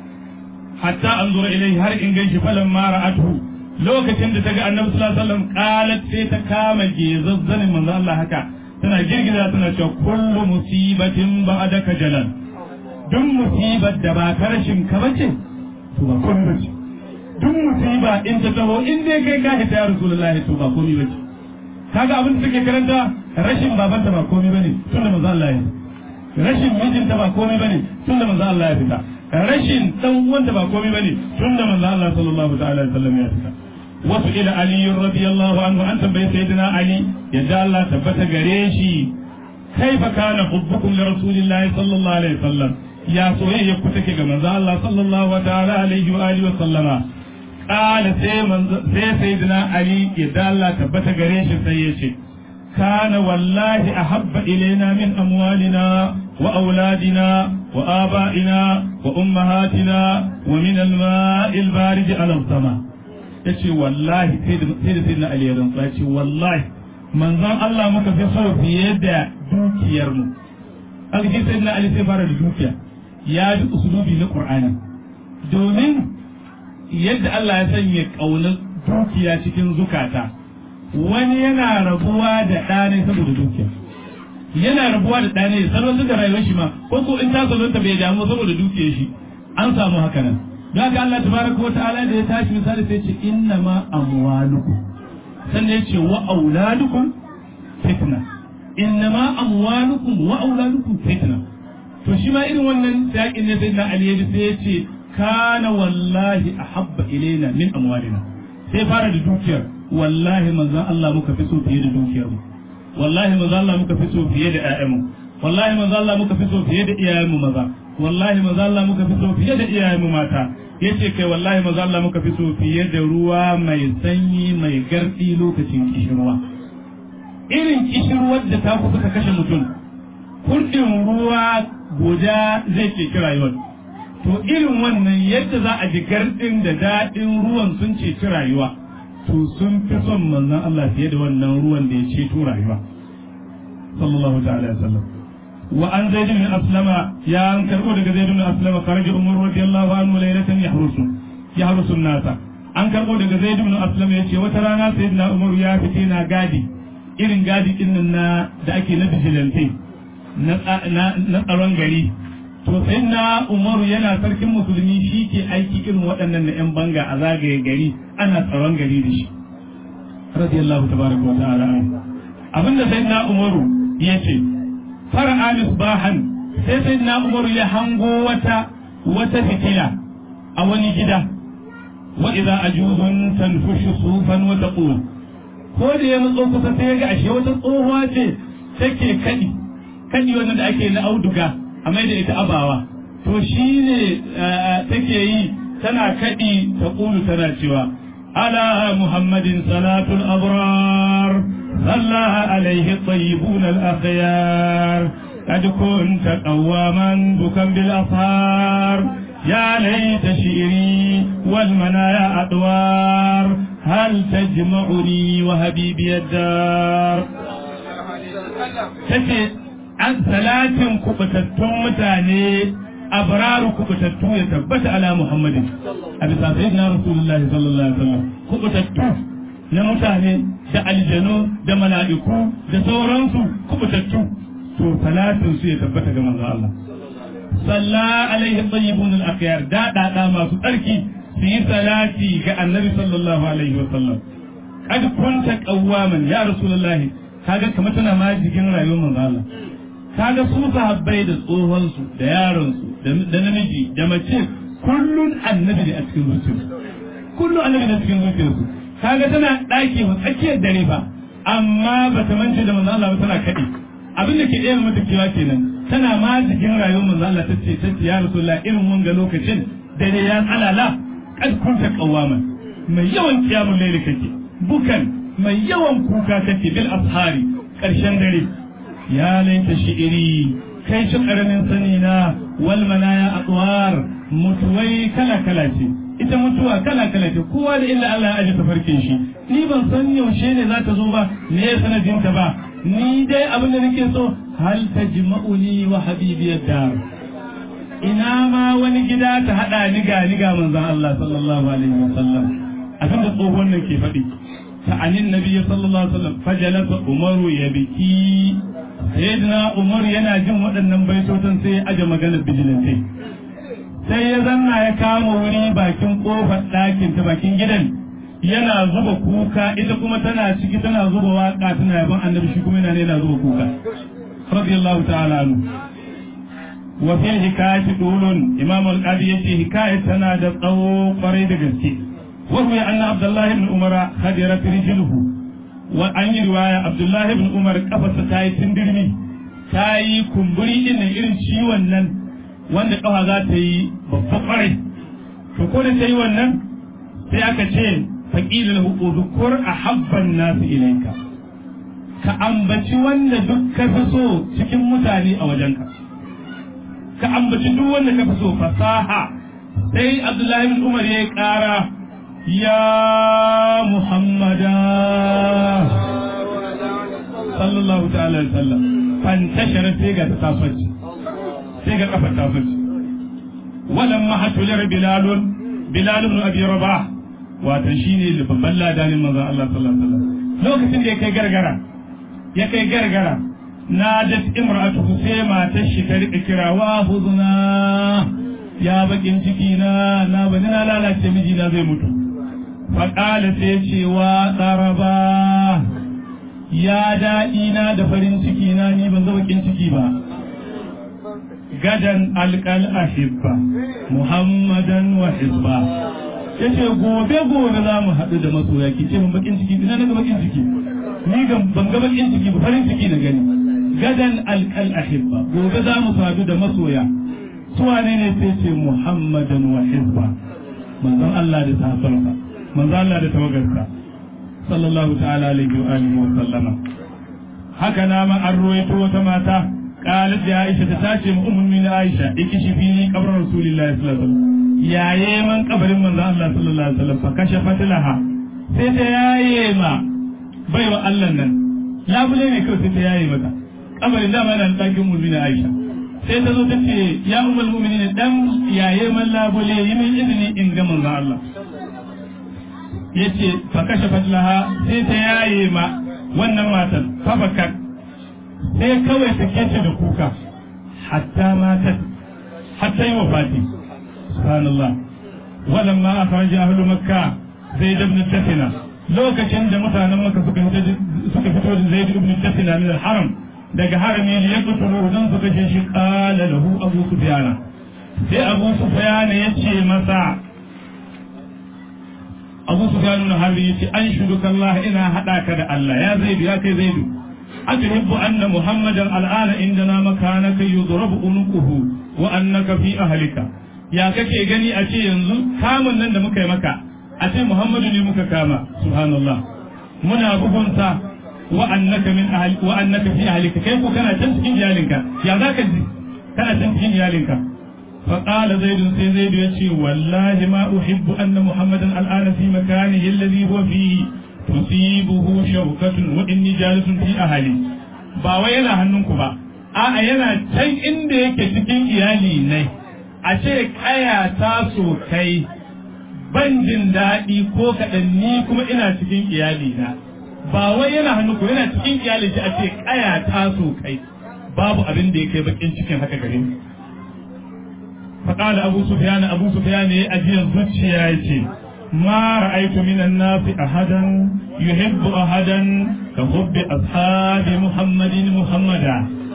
hatta an zura ilai har in ganshi falan ma ra'atuhu lokacin da ta ga annabi sallallahu alaihi wasallam qalat sai ta kama gezazzanin manzo Allah haka tana girgiza tana cewa kullu musibatin ba'daka jalan duk musibar da ba ta rashin ka bace to ba komai bace duk musiba in ta taho in dai kai ka hita ya rasulullahi to ba komai bace kaga abin da take karanta rashin babanta ba komai bane tunda manzo Allah ya rashin mijinta ba komai bane tunda manzo Allah ya fita rashin dan uwanta ba komai bane tunda manzo Allah sallallahu ta'ala alaihi wasallam ya fita wasu ila ali radiyallahu anhu an tambaye sayyidina ali yadda Allah tabbata gare shi kaifa kana hubbukum li rasulillahi sallallahu alaihi wasallam ya soyayya ku take ga manzo Allah sallallahu ta'ala alaihi wa alihi wa sallama qala sai manzo sai sayyidina ali yadda Allah tabbata gare shi sai ya ce كان والله أحب إلينا من أموالنا وأولادنا وآبائنا وأمهاتنا ومن الماء البارد على السماء yace wallahi sai da sai na Ali ya rantsa yace wallahi manzon Allah muka fi so fiye da dukiyar mu aka ce sai na Ali sai fara da dukiya ya ji usulubi na Qur'ani domin yadda Allah ya sanya kaunar dukiya cikin zukata wani yana rabuwa da ɗane saboda dukiya yana rabuwa da ɗane salwantar da rayuwar shi ma ko ko in ta salwanta bai damu saboda dukiyar shi an samu haka nan don haka Allah tabaraka wa ta'ala da ya tashi misali sai ce inna ma amwalukum sannan ya ce wa auladukum fitna inna ma amwalukum wa auladukum fitna to shi ma irin wannan yaƙin ne sai na Ali sai ya ce kana wallahi ahabba ilaina min amwalina sai fara da dukiyar wallahi manzon Allah muka fi so fiye da dukiyarmu wallahi manzon Allah muka fi so fiye da ƴaƴanmu wallahi manzon Allah muka fi so fiye da iyayenmu maza wallahi manzon Allah muka fi so fiye da iyayenmu mata yace kai wallahi manzon Allah muka fi so fiye da ruwa mai sanyi mai gardi lokacin kishirwa irin kishirwar da ta kusa ka kashe mutum kurdin ruwa guda zai ke rayuwar to irin wannan yadda za a ji gardin da daɗin ruwan sun ceci rayuwa to sun fi son manzon Allah fiye da wannan ruwan da ya ceto rayuwa sallallahu ta'ala alaihi wasallam wa an zaid bin aslama ya an karbo daga zaid bin aslama kharaja umar radiyallahu anhu laylatan yahrusu yahrusu nasa an karbo daga zaid bin aslama yace wata rana sayyidina umar ya fite na gadi irin gadi din nan na da ake na vigilante na na tsaron gari to sayyidina umaru yana sarkin musulmi shi ke aiki irin waɗannan na 'yan banga a zagaye gari ana tsaron gari da shi radiyallahu tabaraka wa ta'ala abinda sayyidina umaru ya ce fara'a misbahan sai sayyidina umaru ya hango wata wata fitila a wani gida wa idza ajuzun tanfushu sufan wa taqul ko da ya matso kusa sai ya ga ashe wata tsohuwa ce take kadi kadi wannan da ake na auduga a mai da ita abawa to shi ne take yi tana kaɗi ta ƙulu tana cewa ala muhammadin salatul abrar sallaha alaihi tayyibun al-akhyar قد كنت قواما بكا بالأصهار يا ليت شعري والمنايا أدوار هل تجمعني وهبيبي الدار تجد an salatin kubutattun mutane abraru kubutattu ya tabbata ala muhammadin a bisa sayyidina rasulullahi sallallahu alaihi wasallam kubutattu na mutane da aljanu da mala'iku da sauransu kubutattu to salatin su ya tabbata ga manzo Allah salla alaihi tayyibun al-akhyar da da masu tsarki su yi salati ga annabi sallallahu alaihi wasallam kad kunta qawwaman ya rasulullahi kaga kamar tana ma jikin rayuwar manzo Allah kaga su sahabbai da tsohon su da yaron su da namiji da mace kullun annabi ne a cikin zuciyarsu kullun annabi ne a cikin zuciyarsu kaga tana daki wa tsakiyar dare ba amma ba ta mance da manzo Allah ba tana kadi abin da ke ɗaya mata kewa kenan tana ma jikin rayuwar manzo Allah ta ce ta ce ya rasulullah irin wanga lokacin dare ya tsalala kad kunta qawwaman mai yawan kiyamul layli kake bukan mai yawan kuka kake bil ashari karshen dare ya laita shi'iri kai shi karamin sani na wal manaya atwar mutuwai kala kala ce ita mutuwa kala kala ce kowa da illa Allah ya aje tafarkin shi ni ban san yaushe ne za ta zo ba me ya sanadin ta ba ni dai abin da nake so hal tajma'uni wa habibiyad dar ina ma wani gida ta hada ni ga ni ga manzon Allah sallallahu alaihi wasallam abin da tsohon nan ke faɗi ta'anin nabi sallallahu alaihi wasallam fajalasa umaru ya biki sayyidina umar yana jin waɗannan baitotan sai ya aje maganar bijilantai sai ya zanna ya kama wuri bakin kofar ɗakin ta bakin gidan yana zuba kuka ita kuma tana ciki tana zuba waka tana yaban annabi shi kuma yana yana zuba kuka radiyallahu ta'ala anhu wa fil hikayati dulun imam al-qadi yace hikayat tana da tsawo kwarai da gaske wa huwa anna abdullahi ibn umar khadirat rijluhu wa an yi riwaya abdullahi ibn umar kafarsa ta yi tindirmi ta yi kumburi din irin ciwon nan wanda kafa za ta yi babba kwarai to ko da ta yi wannan sai aka ce faƙilin hukuzukur a habban nasu ilaika ka ambaci wanda duk ka fi so cikin mutane a wajenka ka ambaci duk wanda ka fi so fasaha sai abdullahi bin umar ya yi ƙara ya muhammada sallallahu ta'ala alaihi wasallam fantashara sai ga ta tasoci sai ga kafar tasoci walamma hatular bilalun bilal ibn abi rabah wato shine babban ladanin manzon Allah sallallahu alaihi wasallam lokacin da ya kai gargara ya kai gargara na da imratu sai matar shi ta rika kira wa huzuna ya bakin ciki na na bani na lalace miji na zai mutu fa qala sai ce wa daraba ya daɗi na da farin ciki na ni ban ga bakin ciki ba gadan alƙal ahibba muhammadan wa hizba yace gobe gobe za mu haɗu da masoya ki ce mun bakin ciki ina naga bakin ciki ni ga ban ga bakin ciki ba farin ciki na gani gadan alqal ahibba gobe za mu haɗu da masoya su wane ne sai ce muhammadan wa hizba manzon Allah da sahabbansa manzon Allah da tawagarsa sallallahu ta'ala alaihi wa alihi wa sallama haka na ma an ruwaito wata mata قالت يا عائشة تتاشي أم من عائشة اكشفيني قبر رسول الله صلى الله عليه وسلم يا يمن قبر من الله صلى الله عليه وسلم فكشفت لها سيت يا يما بيوا الله نن لا بلي ne kawai sai ta yaye mata kabarin dama yana ɗakin mulmin Aisha sai ta zo ta ce ya ummul mu'minin dan yaye man labule yi min izini in ga manzon Allah yace fa kashafat laha sai ta yaye ma wannan matan fa bakat sai kawai ta kece da kuka hatta matat hatta yi wafati subhanallah walamma akhraja ahlu makka zaid ibn tafina lokacin da mutanen makka suka fito suka fito da zaid ibn tafina min al-haram daga harami ne ya kuturo dan suka ce shi qala lahu abu sufyan sai abu sufyan ya ce masa abu sufyan na harbi ya ce an shuduka Allah ina hada ka da Allah ya zaidu ya kai zaidu أتحب أن محمدا الآن عندنا مكانك يضرب عنقه وأنك في أهلك يا كake gani a ce yanzu kamun nan da muka yi maka a ce Muhammadu ne muka kama subhanallah muna bugunta wa annaka min ahli wa annaka fi ahlika kai ko kana can cikin iyalinka ya zaka ji kana can cikin iyalinka fa qala zaid sai zaid ya ce wallahi ma uhibbu anna muhammadan al'ana fi makanihi alladhi huwa fihi tusibuhu shawkatun wa inni jalisun fi ahli ba wai yana hannunku ba a'a yana can inda yake cikin iyali ne a ce kaya ta so kai ban jin daɗi ko kaɗan ni kuma ina cikin iyali na ba wai yana hannunku yana cikin iyali shi a ce kaya ta so kai babu abin da ya kai bakin cikin haka gare ni faƙala abu sufyan abu sufyan ya ajiyar zuciya ya ce ما رأيت من الناس أحدا يحب أحدا كحب أصحاب محمد محمدا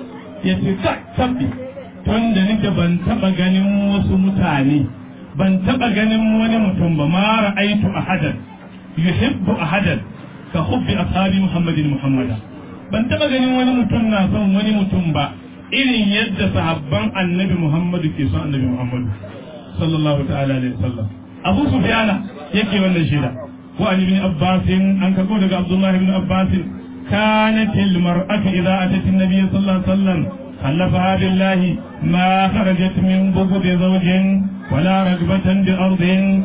يتكتب tun da nake ban taɓa ganin wasu mutane ban taɓa ganin wani mutum ba ma ra'aitu ahadan yuhibbu ahadan ka hubbi ashabi muhammadin muhammada ban taɓa ganin wani mutum na son wani mutum ba irin yadda sahabban annabi muhammadu ke son annabi muhammadu sallallahu ta'ala alaihi wasallam abu sufyana yake wannan shida wa an ibn abbas an karbo daga abdullahi ibn abbas kanat al mar'atu idha atat an-nabiy sallallahu alaihi wasallam خلفها بالله ما خرجت من بغض زوج ولا رغبة بأرض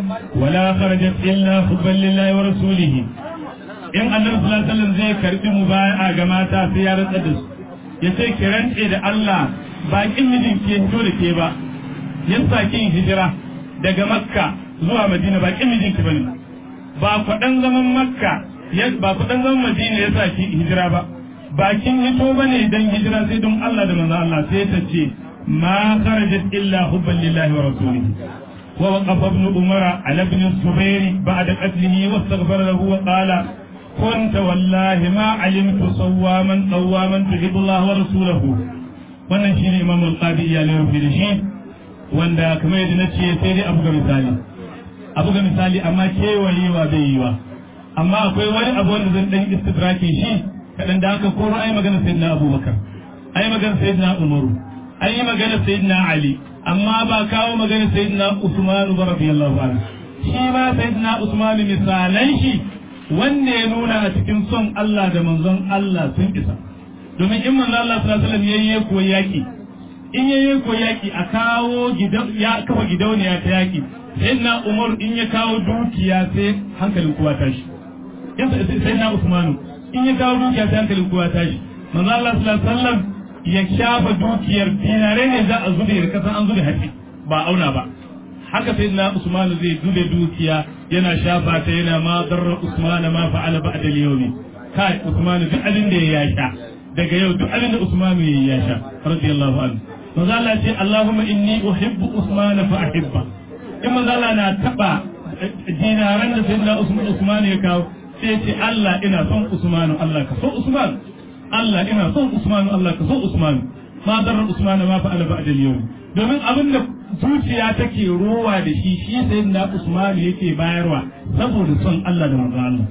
ولا خرجت إلا حبا لله ورسوله in annabi sallallahu alaihi wasallam zai karbi mubaya'a ga mata sai ya rantsa da su ya ce ki rantse da Allah ba kin mijin ke hito da ke ba yan sakin hijira daga makka zuwa madina ba kin mijin ki bane ba kwadan zaman makka ba kwadan zaman madina ya sa ki hijira ba bakin hito bane dan hijira sai don Allah da manzo Allah sai ta ce ma kharajat illa hubban lillahi wa rasulihi wa waqafa ibn umara ala ibn zubair ba'da qatlihi wastaghfara lahu wa qala كنت والله ما علمت صواما قواما تحب الله ورسوله wannan shi ne imam al-qadi ya ne rufe da shi wanda kamar yadda na ce sai dai abu ga misali abu ga misali amma kewayewa bai yi wa amma akwai wani abu wanda zan dan istidraki shi kadan da haka ko ai magana sayyidina abubakar ai magana sayyidina umaru ai magana sayyidina ali amma ba kawo magana sayyidina usman radiyallahu anhu shi ma sayyidina usman misalan shi wanda ya nuna a cikin son Allah da manzon Allah sun isa domin in manzon Allah sallallahu alaihi wasallam yayye ko yaki in yayye ko yaki a kawo ya kafa gidauniya ta yaki sayyidina Umar in ya kawo dukiya sai hankalin kowa tashi sayyidina Usman in ya kawo dukiya sai hankalin kowa tashi manzon Allah sallallahu alaihi wasallam ya shafa dukiyar dinare ne za a zube da kasan an zube hatsi ba auna ba haka sai na Usman zai dube dukiya yana shafa ta yana ma darra Usman ma fa'ala ba'da al-yawmi kai Usman duk abin da ya sha daga yau duk abin da Usman ya sha radiyallahu anhu manzo Allah ce Allahumma inni uhibbu Usman fa ahibba in manzo Allah na taba dinaran da sayyidina Usman Usman ya kawo sai ce Allah ina son Usman Allah ka so Usman Allah ina son Usman Allah ka so Usman ma darra Usman ma fa'ala ba'da al-yawmi domin abin da zuciya take rowa da shi shi sai na Usman yake bayarwa saboda son Allah da manzo Allah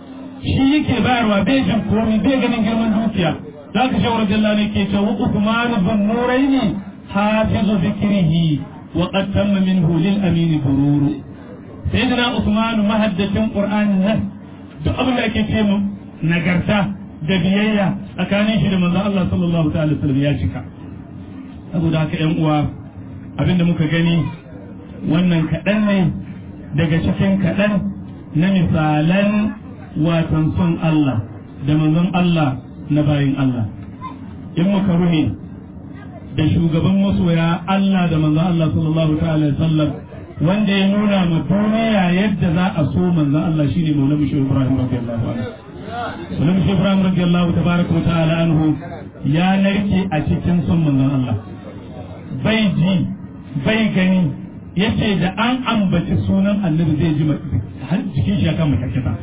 shi yake bayarwa bai jin komai bai ganin girman dukiya zaka shi radiyallahu anhu ke cewa Uthman bin Nuraini hafizu zikrihi wa qad tamma minhu lil amin bururu sayyidina Uthman mahaddacin Qur'ani nan duk abin da ake ce mu nagarta da biyayya tsakanin shi da manzo Allah sallallahu ta'ala sallam ya cika saboda haka ƴan uwa abinda muka gani wannan kaɗan ne daga cikin kaɗan na misalan watan son Allah da manzon Allah na bayin Allah in muka ruhe da shugaban masoya Allah da manzon Allah sallallahu ta'ala sallam wanda ya nuna ma duniya yadda za a so manzon Allah shine Maulana Shehu Ibrahim radiyallahu anhu Maulana Shehu Ibrahim radiyallahu tabaraka wa ta'ala anhu ya narke a cikin son manzon Allah bai ji bai gani yace da an ambaci sunan annabi zai ji jikin shi ya kama karkata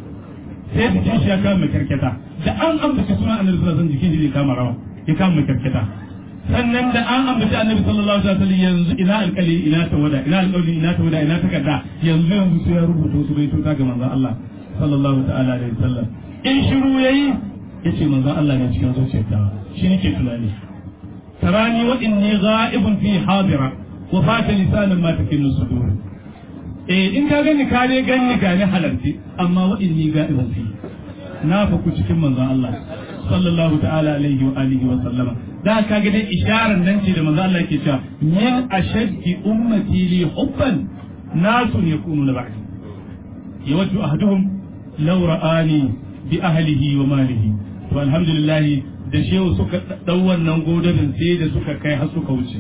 sai jikin shi ya kama karkata da an ambaci sunan annabi sallallahu alaihi jikin shi ya kama rawa ya kama karkata sannan da an ambaci annabi sallallahu alaihi wasallam yanzu ina alƙali ina tawada ina alƙawli ina tawada ina takarda yanzu yanzu sai ya rubuta su bai tuta ga manzon Allah sallallahu ta'ala alaihi wasallam in shiru yayi yace manzon Allah ne cikin zuciyarta shi nake tunani تراني وإني غائب في حاضرة وفات لسانا ما تكن الصدور eh in ka gani ka dai gani ga ni halarci amma wa inni ga'ibun fi na fa ku cikin manzon Allah sallallahu ta'ala alaihi wa alihi wa sallama da ka ga dai isharar nan ce da manzon Allah yake cewa min ashaddi ummati li hubban nasun yakununa ba'di yawaddu ahaduhum law ra'ani bi ahlihi wa malihi to alhamdulillah da shehu suka ɗau wannan godabin sai da suka kai har suka wuce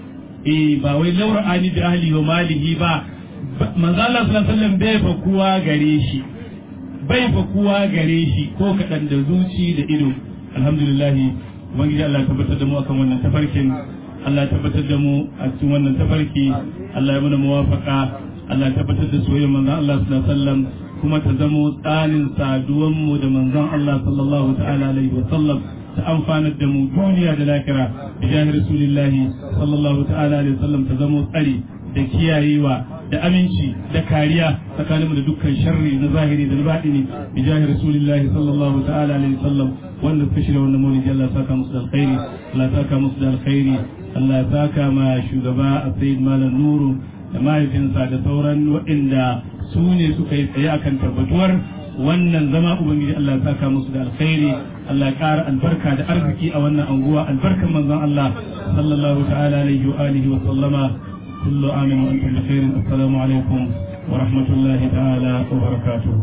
eh ba wai laura ani bi ahli wa malihi ba manzo Allah sallallahu alaihi wasallam bai fa kuwa gare shi bai fa kuwa gare shi ko kadan da zuci da ido alhamdulillah ubangiji Allah ya tabbatar da mu akan wannan tafarkin Allah ya tabbatar da mu a cikin wannan tafarki Allah ya mana muwafaka Allah ya tabbatar da soyayyar manzon Allah sallallahu alaihi wasallam kuma ta zamo tsanin saduwan mu da manzon Allah sallallahu ta'ala alaihi wasallam ta amfanar da mu duniya da lahira bi jahi rasulillahi sallallahu ta'ala alaihi wasallam ta zamo tsari da kiyayewa da aminci da kariya tsakaninmu da dukkan sharri na zahiri da na baɗini bi jahi rasulillahi sallallahu ta'ala alaihi wasallam wanda suka shirya wannan maulidi Allah saka musu da alkhairi Allah saka musu da alkhairi Allah ya saka ma shugaba a sayyid malam nuru da mahaifinsa da sauran waɗanda su ne suka yi tsaye akan tabbatuwar wannan zama ubangiji Allah ya saka musu da alkhairi Allah ya ƙara albarka da arziki a wannan anguwa albarkan manzon Allah sallallahu ta'ala alaihi wa alihi wa sallama kullu amin wa antum bi khairin assalamu alaikum wa rahmatullahi ta'ala wa barakatuh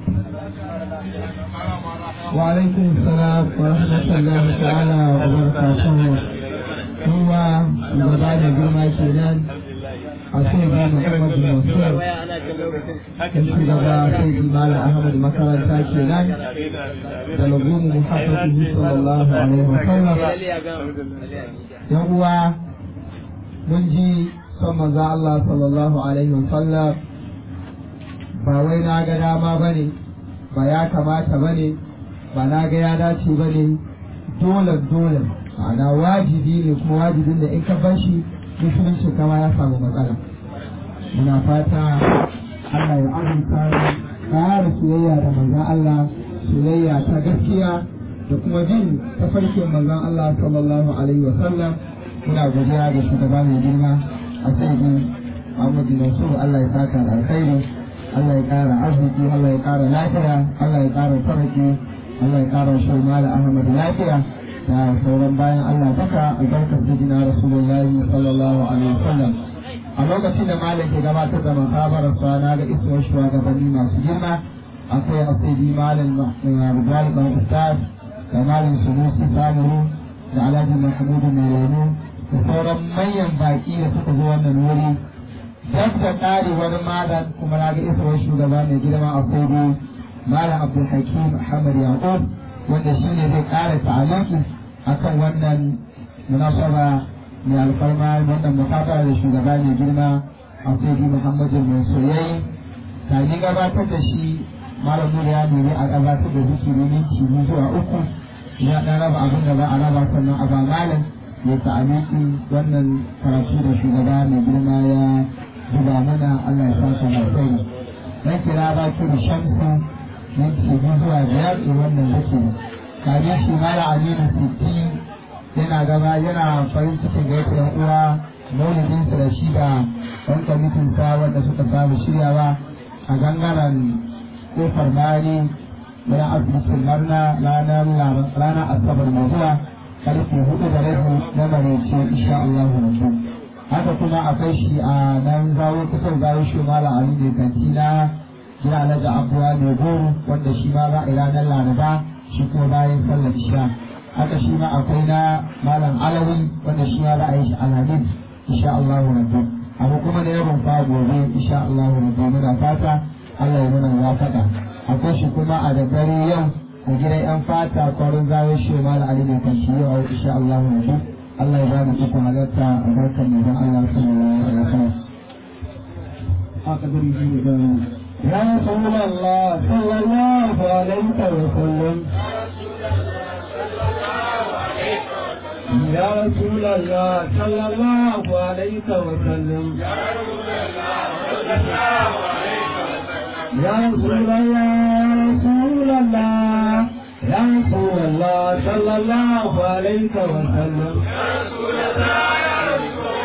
وعليكم السلام ورحمة الله تعالى وبركاته هو مبادئ جمعة كيلان أسيد محمد بن منصور يمشي لدى سيد المال أحمد مكرا كيلان تلقوم محبته صلى الله عليه وسلم يهو منجي صلى الله صلى الله عليه وسلم ba wai na ga dama bane ba ya kamata bane ba na ga ya dace ba ne dole dole ma'ana wajibi ne kuma wajibin da in ka bar shi musulunci kama ya samu matsala muna fata Allah ya azurta ƙara soyayya da manzon Allah soyayya ta gaskiya da kuma bin tafarkin manzon Allah sallallahu alaihi wa sallam muna godiya ga shugaba mai girma a sayyidi Muhammadu Nasiru Allah ya saka da alkhairi Allah ya ƙara arziki Allah ya ƙara lafiya Allah ya ƙara faraki Allah ya ƙara shi mala Ahmad lafiya da sauran bayan Allah duka albarkar sayyidina Rasulullahi sallallahu alaihi wasallam a lokacin da malam ke gabatar da makabar sa na ga isuwar shugabanni masu girma akwai asidi malam Rijal dan Ustaz da malam Sunusi Samuru da Alhaji Mahmudu Mailani da sauran manyan baki da suka zo wannan wuri duk da ƙarewar malam kuma na ga isuwar shugaba mai girma a kogo malam abdulhakim ahmad yaqub wanda shi ne zai ƙara ta'aliki akan wannan munasaba mai alfarma wannan mukabara da shugaba mai girma a kogo muhammadu mai soyayi kamin gabatar da shi malam nura ya nemi a gabatar da zikiri minti biyu zuwa uku ya ɗan raba abin da za a raba sannan a ba malam ya ta'aliki wannan karatu da shugaba mai girma ya zuba mana Allah ya saka mai kai na kira ba ki da shamsu minti biyu zuwa biyar da wannan zake kaje shi mala aminu sitti yana gaba yana farin cikin ga yan uwa maulidin su da shi da ɗan kwamitin sa wanda suka samu shiryawa a gangaren kofar mari wani asibitin marna ranar ranar asabar mai zuwa karfe hudu da rabi na marece insha Allah rabbu haka kuma akwai shi a nan zawo kusan zawo shi mala ali ne kanti na jira alhaji abuwa mai goro wanda shi ma za a yi ranar laraba shi kuma bayan sallar isha haka shi ma akwai na malam alawi wanda shi ma za a yi shi alhamis insha Allah rabbu abu kuma da yawan fa gobe insha Allah rabbu muna fata Allah ya muna wafaka akwai shi kuma a da dare yau a gidan yan fata kwarin zawo shi mala ali ne kanti yau insha Allah rabbu Allah ya bani ikon halatta a barkan mai don Allah sallallahu alaihi wasallam. Haka zan yi da Ya Rasulullah sallallahu alaihi wasallam. Ya Rasulullah sallallahu alaihi wasallam. Ya Rasulullah Rasulullah يا رسول الله صلى الله عليه وسلم يا رسول الله يا رسول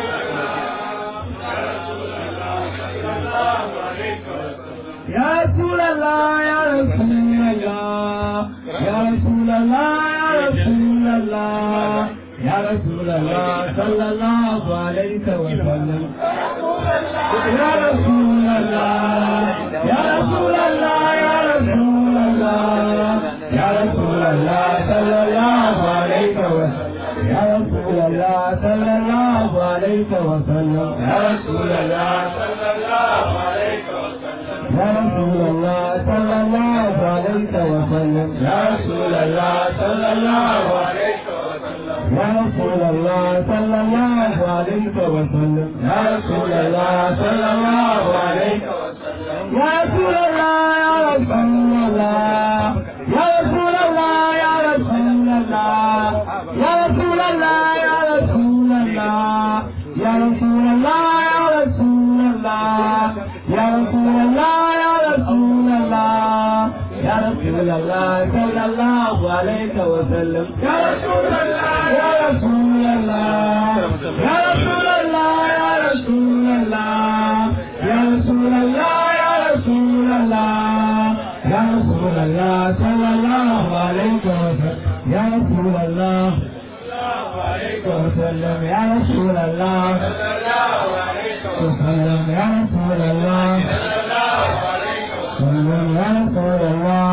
يا رسول الله يا رسول الله يا رسول الله يا رسول الله يا رسول الله صلى الله عليه وسلم يا رسول الله يا رسول الله يا رسول الله يا رسول الله صلى الله عليه وسلم يا رسول الله صلى الله عليه وسلم يا رسول الله صلى الله عليه وسلم يا رسول الله صلى الله عليه وسلم يا رسول الله صلى الله عليه وسلم يا رسول الله صلى الله عليك وسلم يا رسول الله صلى الله عليك وسلم يا رسول الله يا رسول الله يا رسول الله يا رسول الله يا رسول الله يا رسول الله يا رسول الله يا رسول الله يا رسول الله يا رسول الله يا رسول الله صلى الله عليك وسلم يا رسول الله يا رسول الله يا رسول الله يا رسول الله يا رسول الله يا رسول الله يا رسول الله صلى الله عليك وسلم يا رسول الله وسلم يا رسول الله وسلم يا رسول الله وسلم يا رسول الله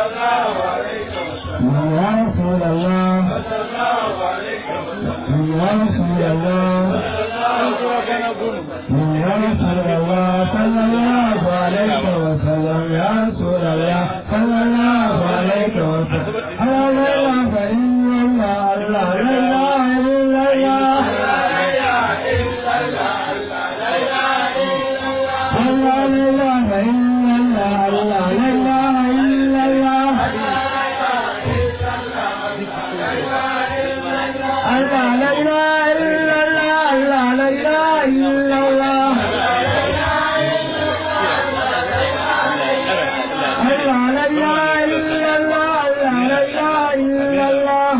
يا رسول الله يا رسول الله يا رسول الله صلى الله عليه وسلم يا رسول الله صلى الله عليه وسلم لا اله الا الله لا اله الا الله لا اله الا الله لا اله الا الله الله لا اله الا الله الله لا اله الا الله الله لا اله الا الله الله لا اله الا الله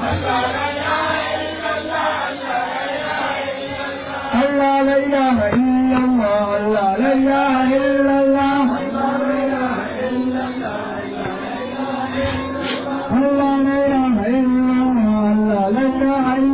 الله لا اله الا الله الله لا اله الا الله الله لا اله الا الله الله لا اله الا الله الله لا اله الا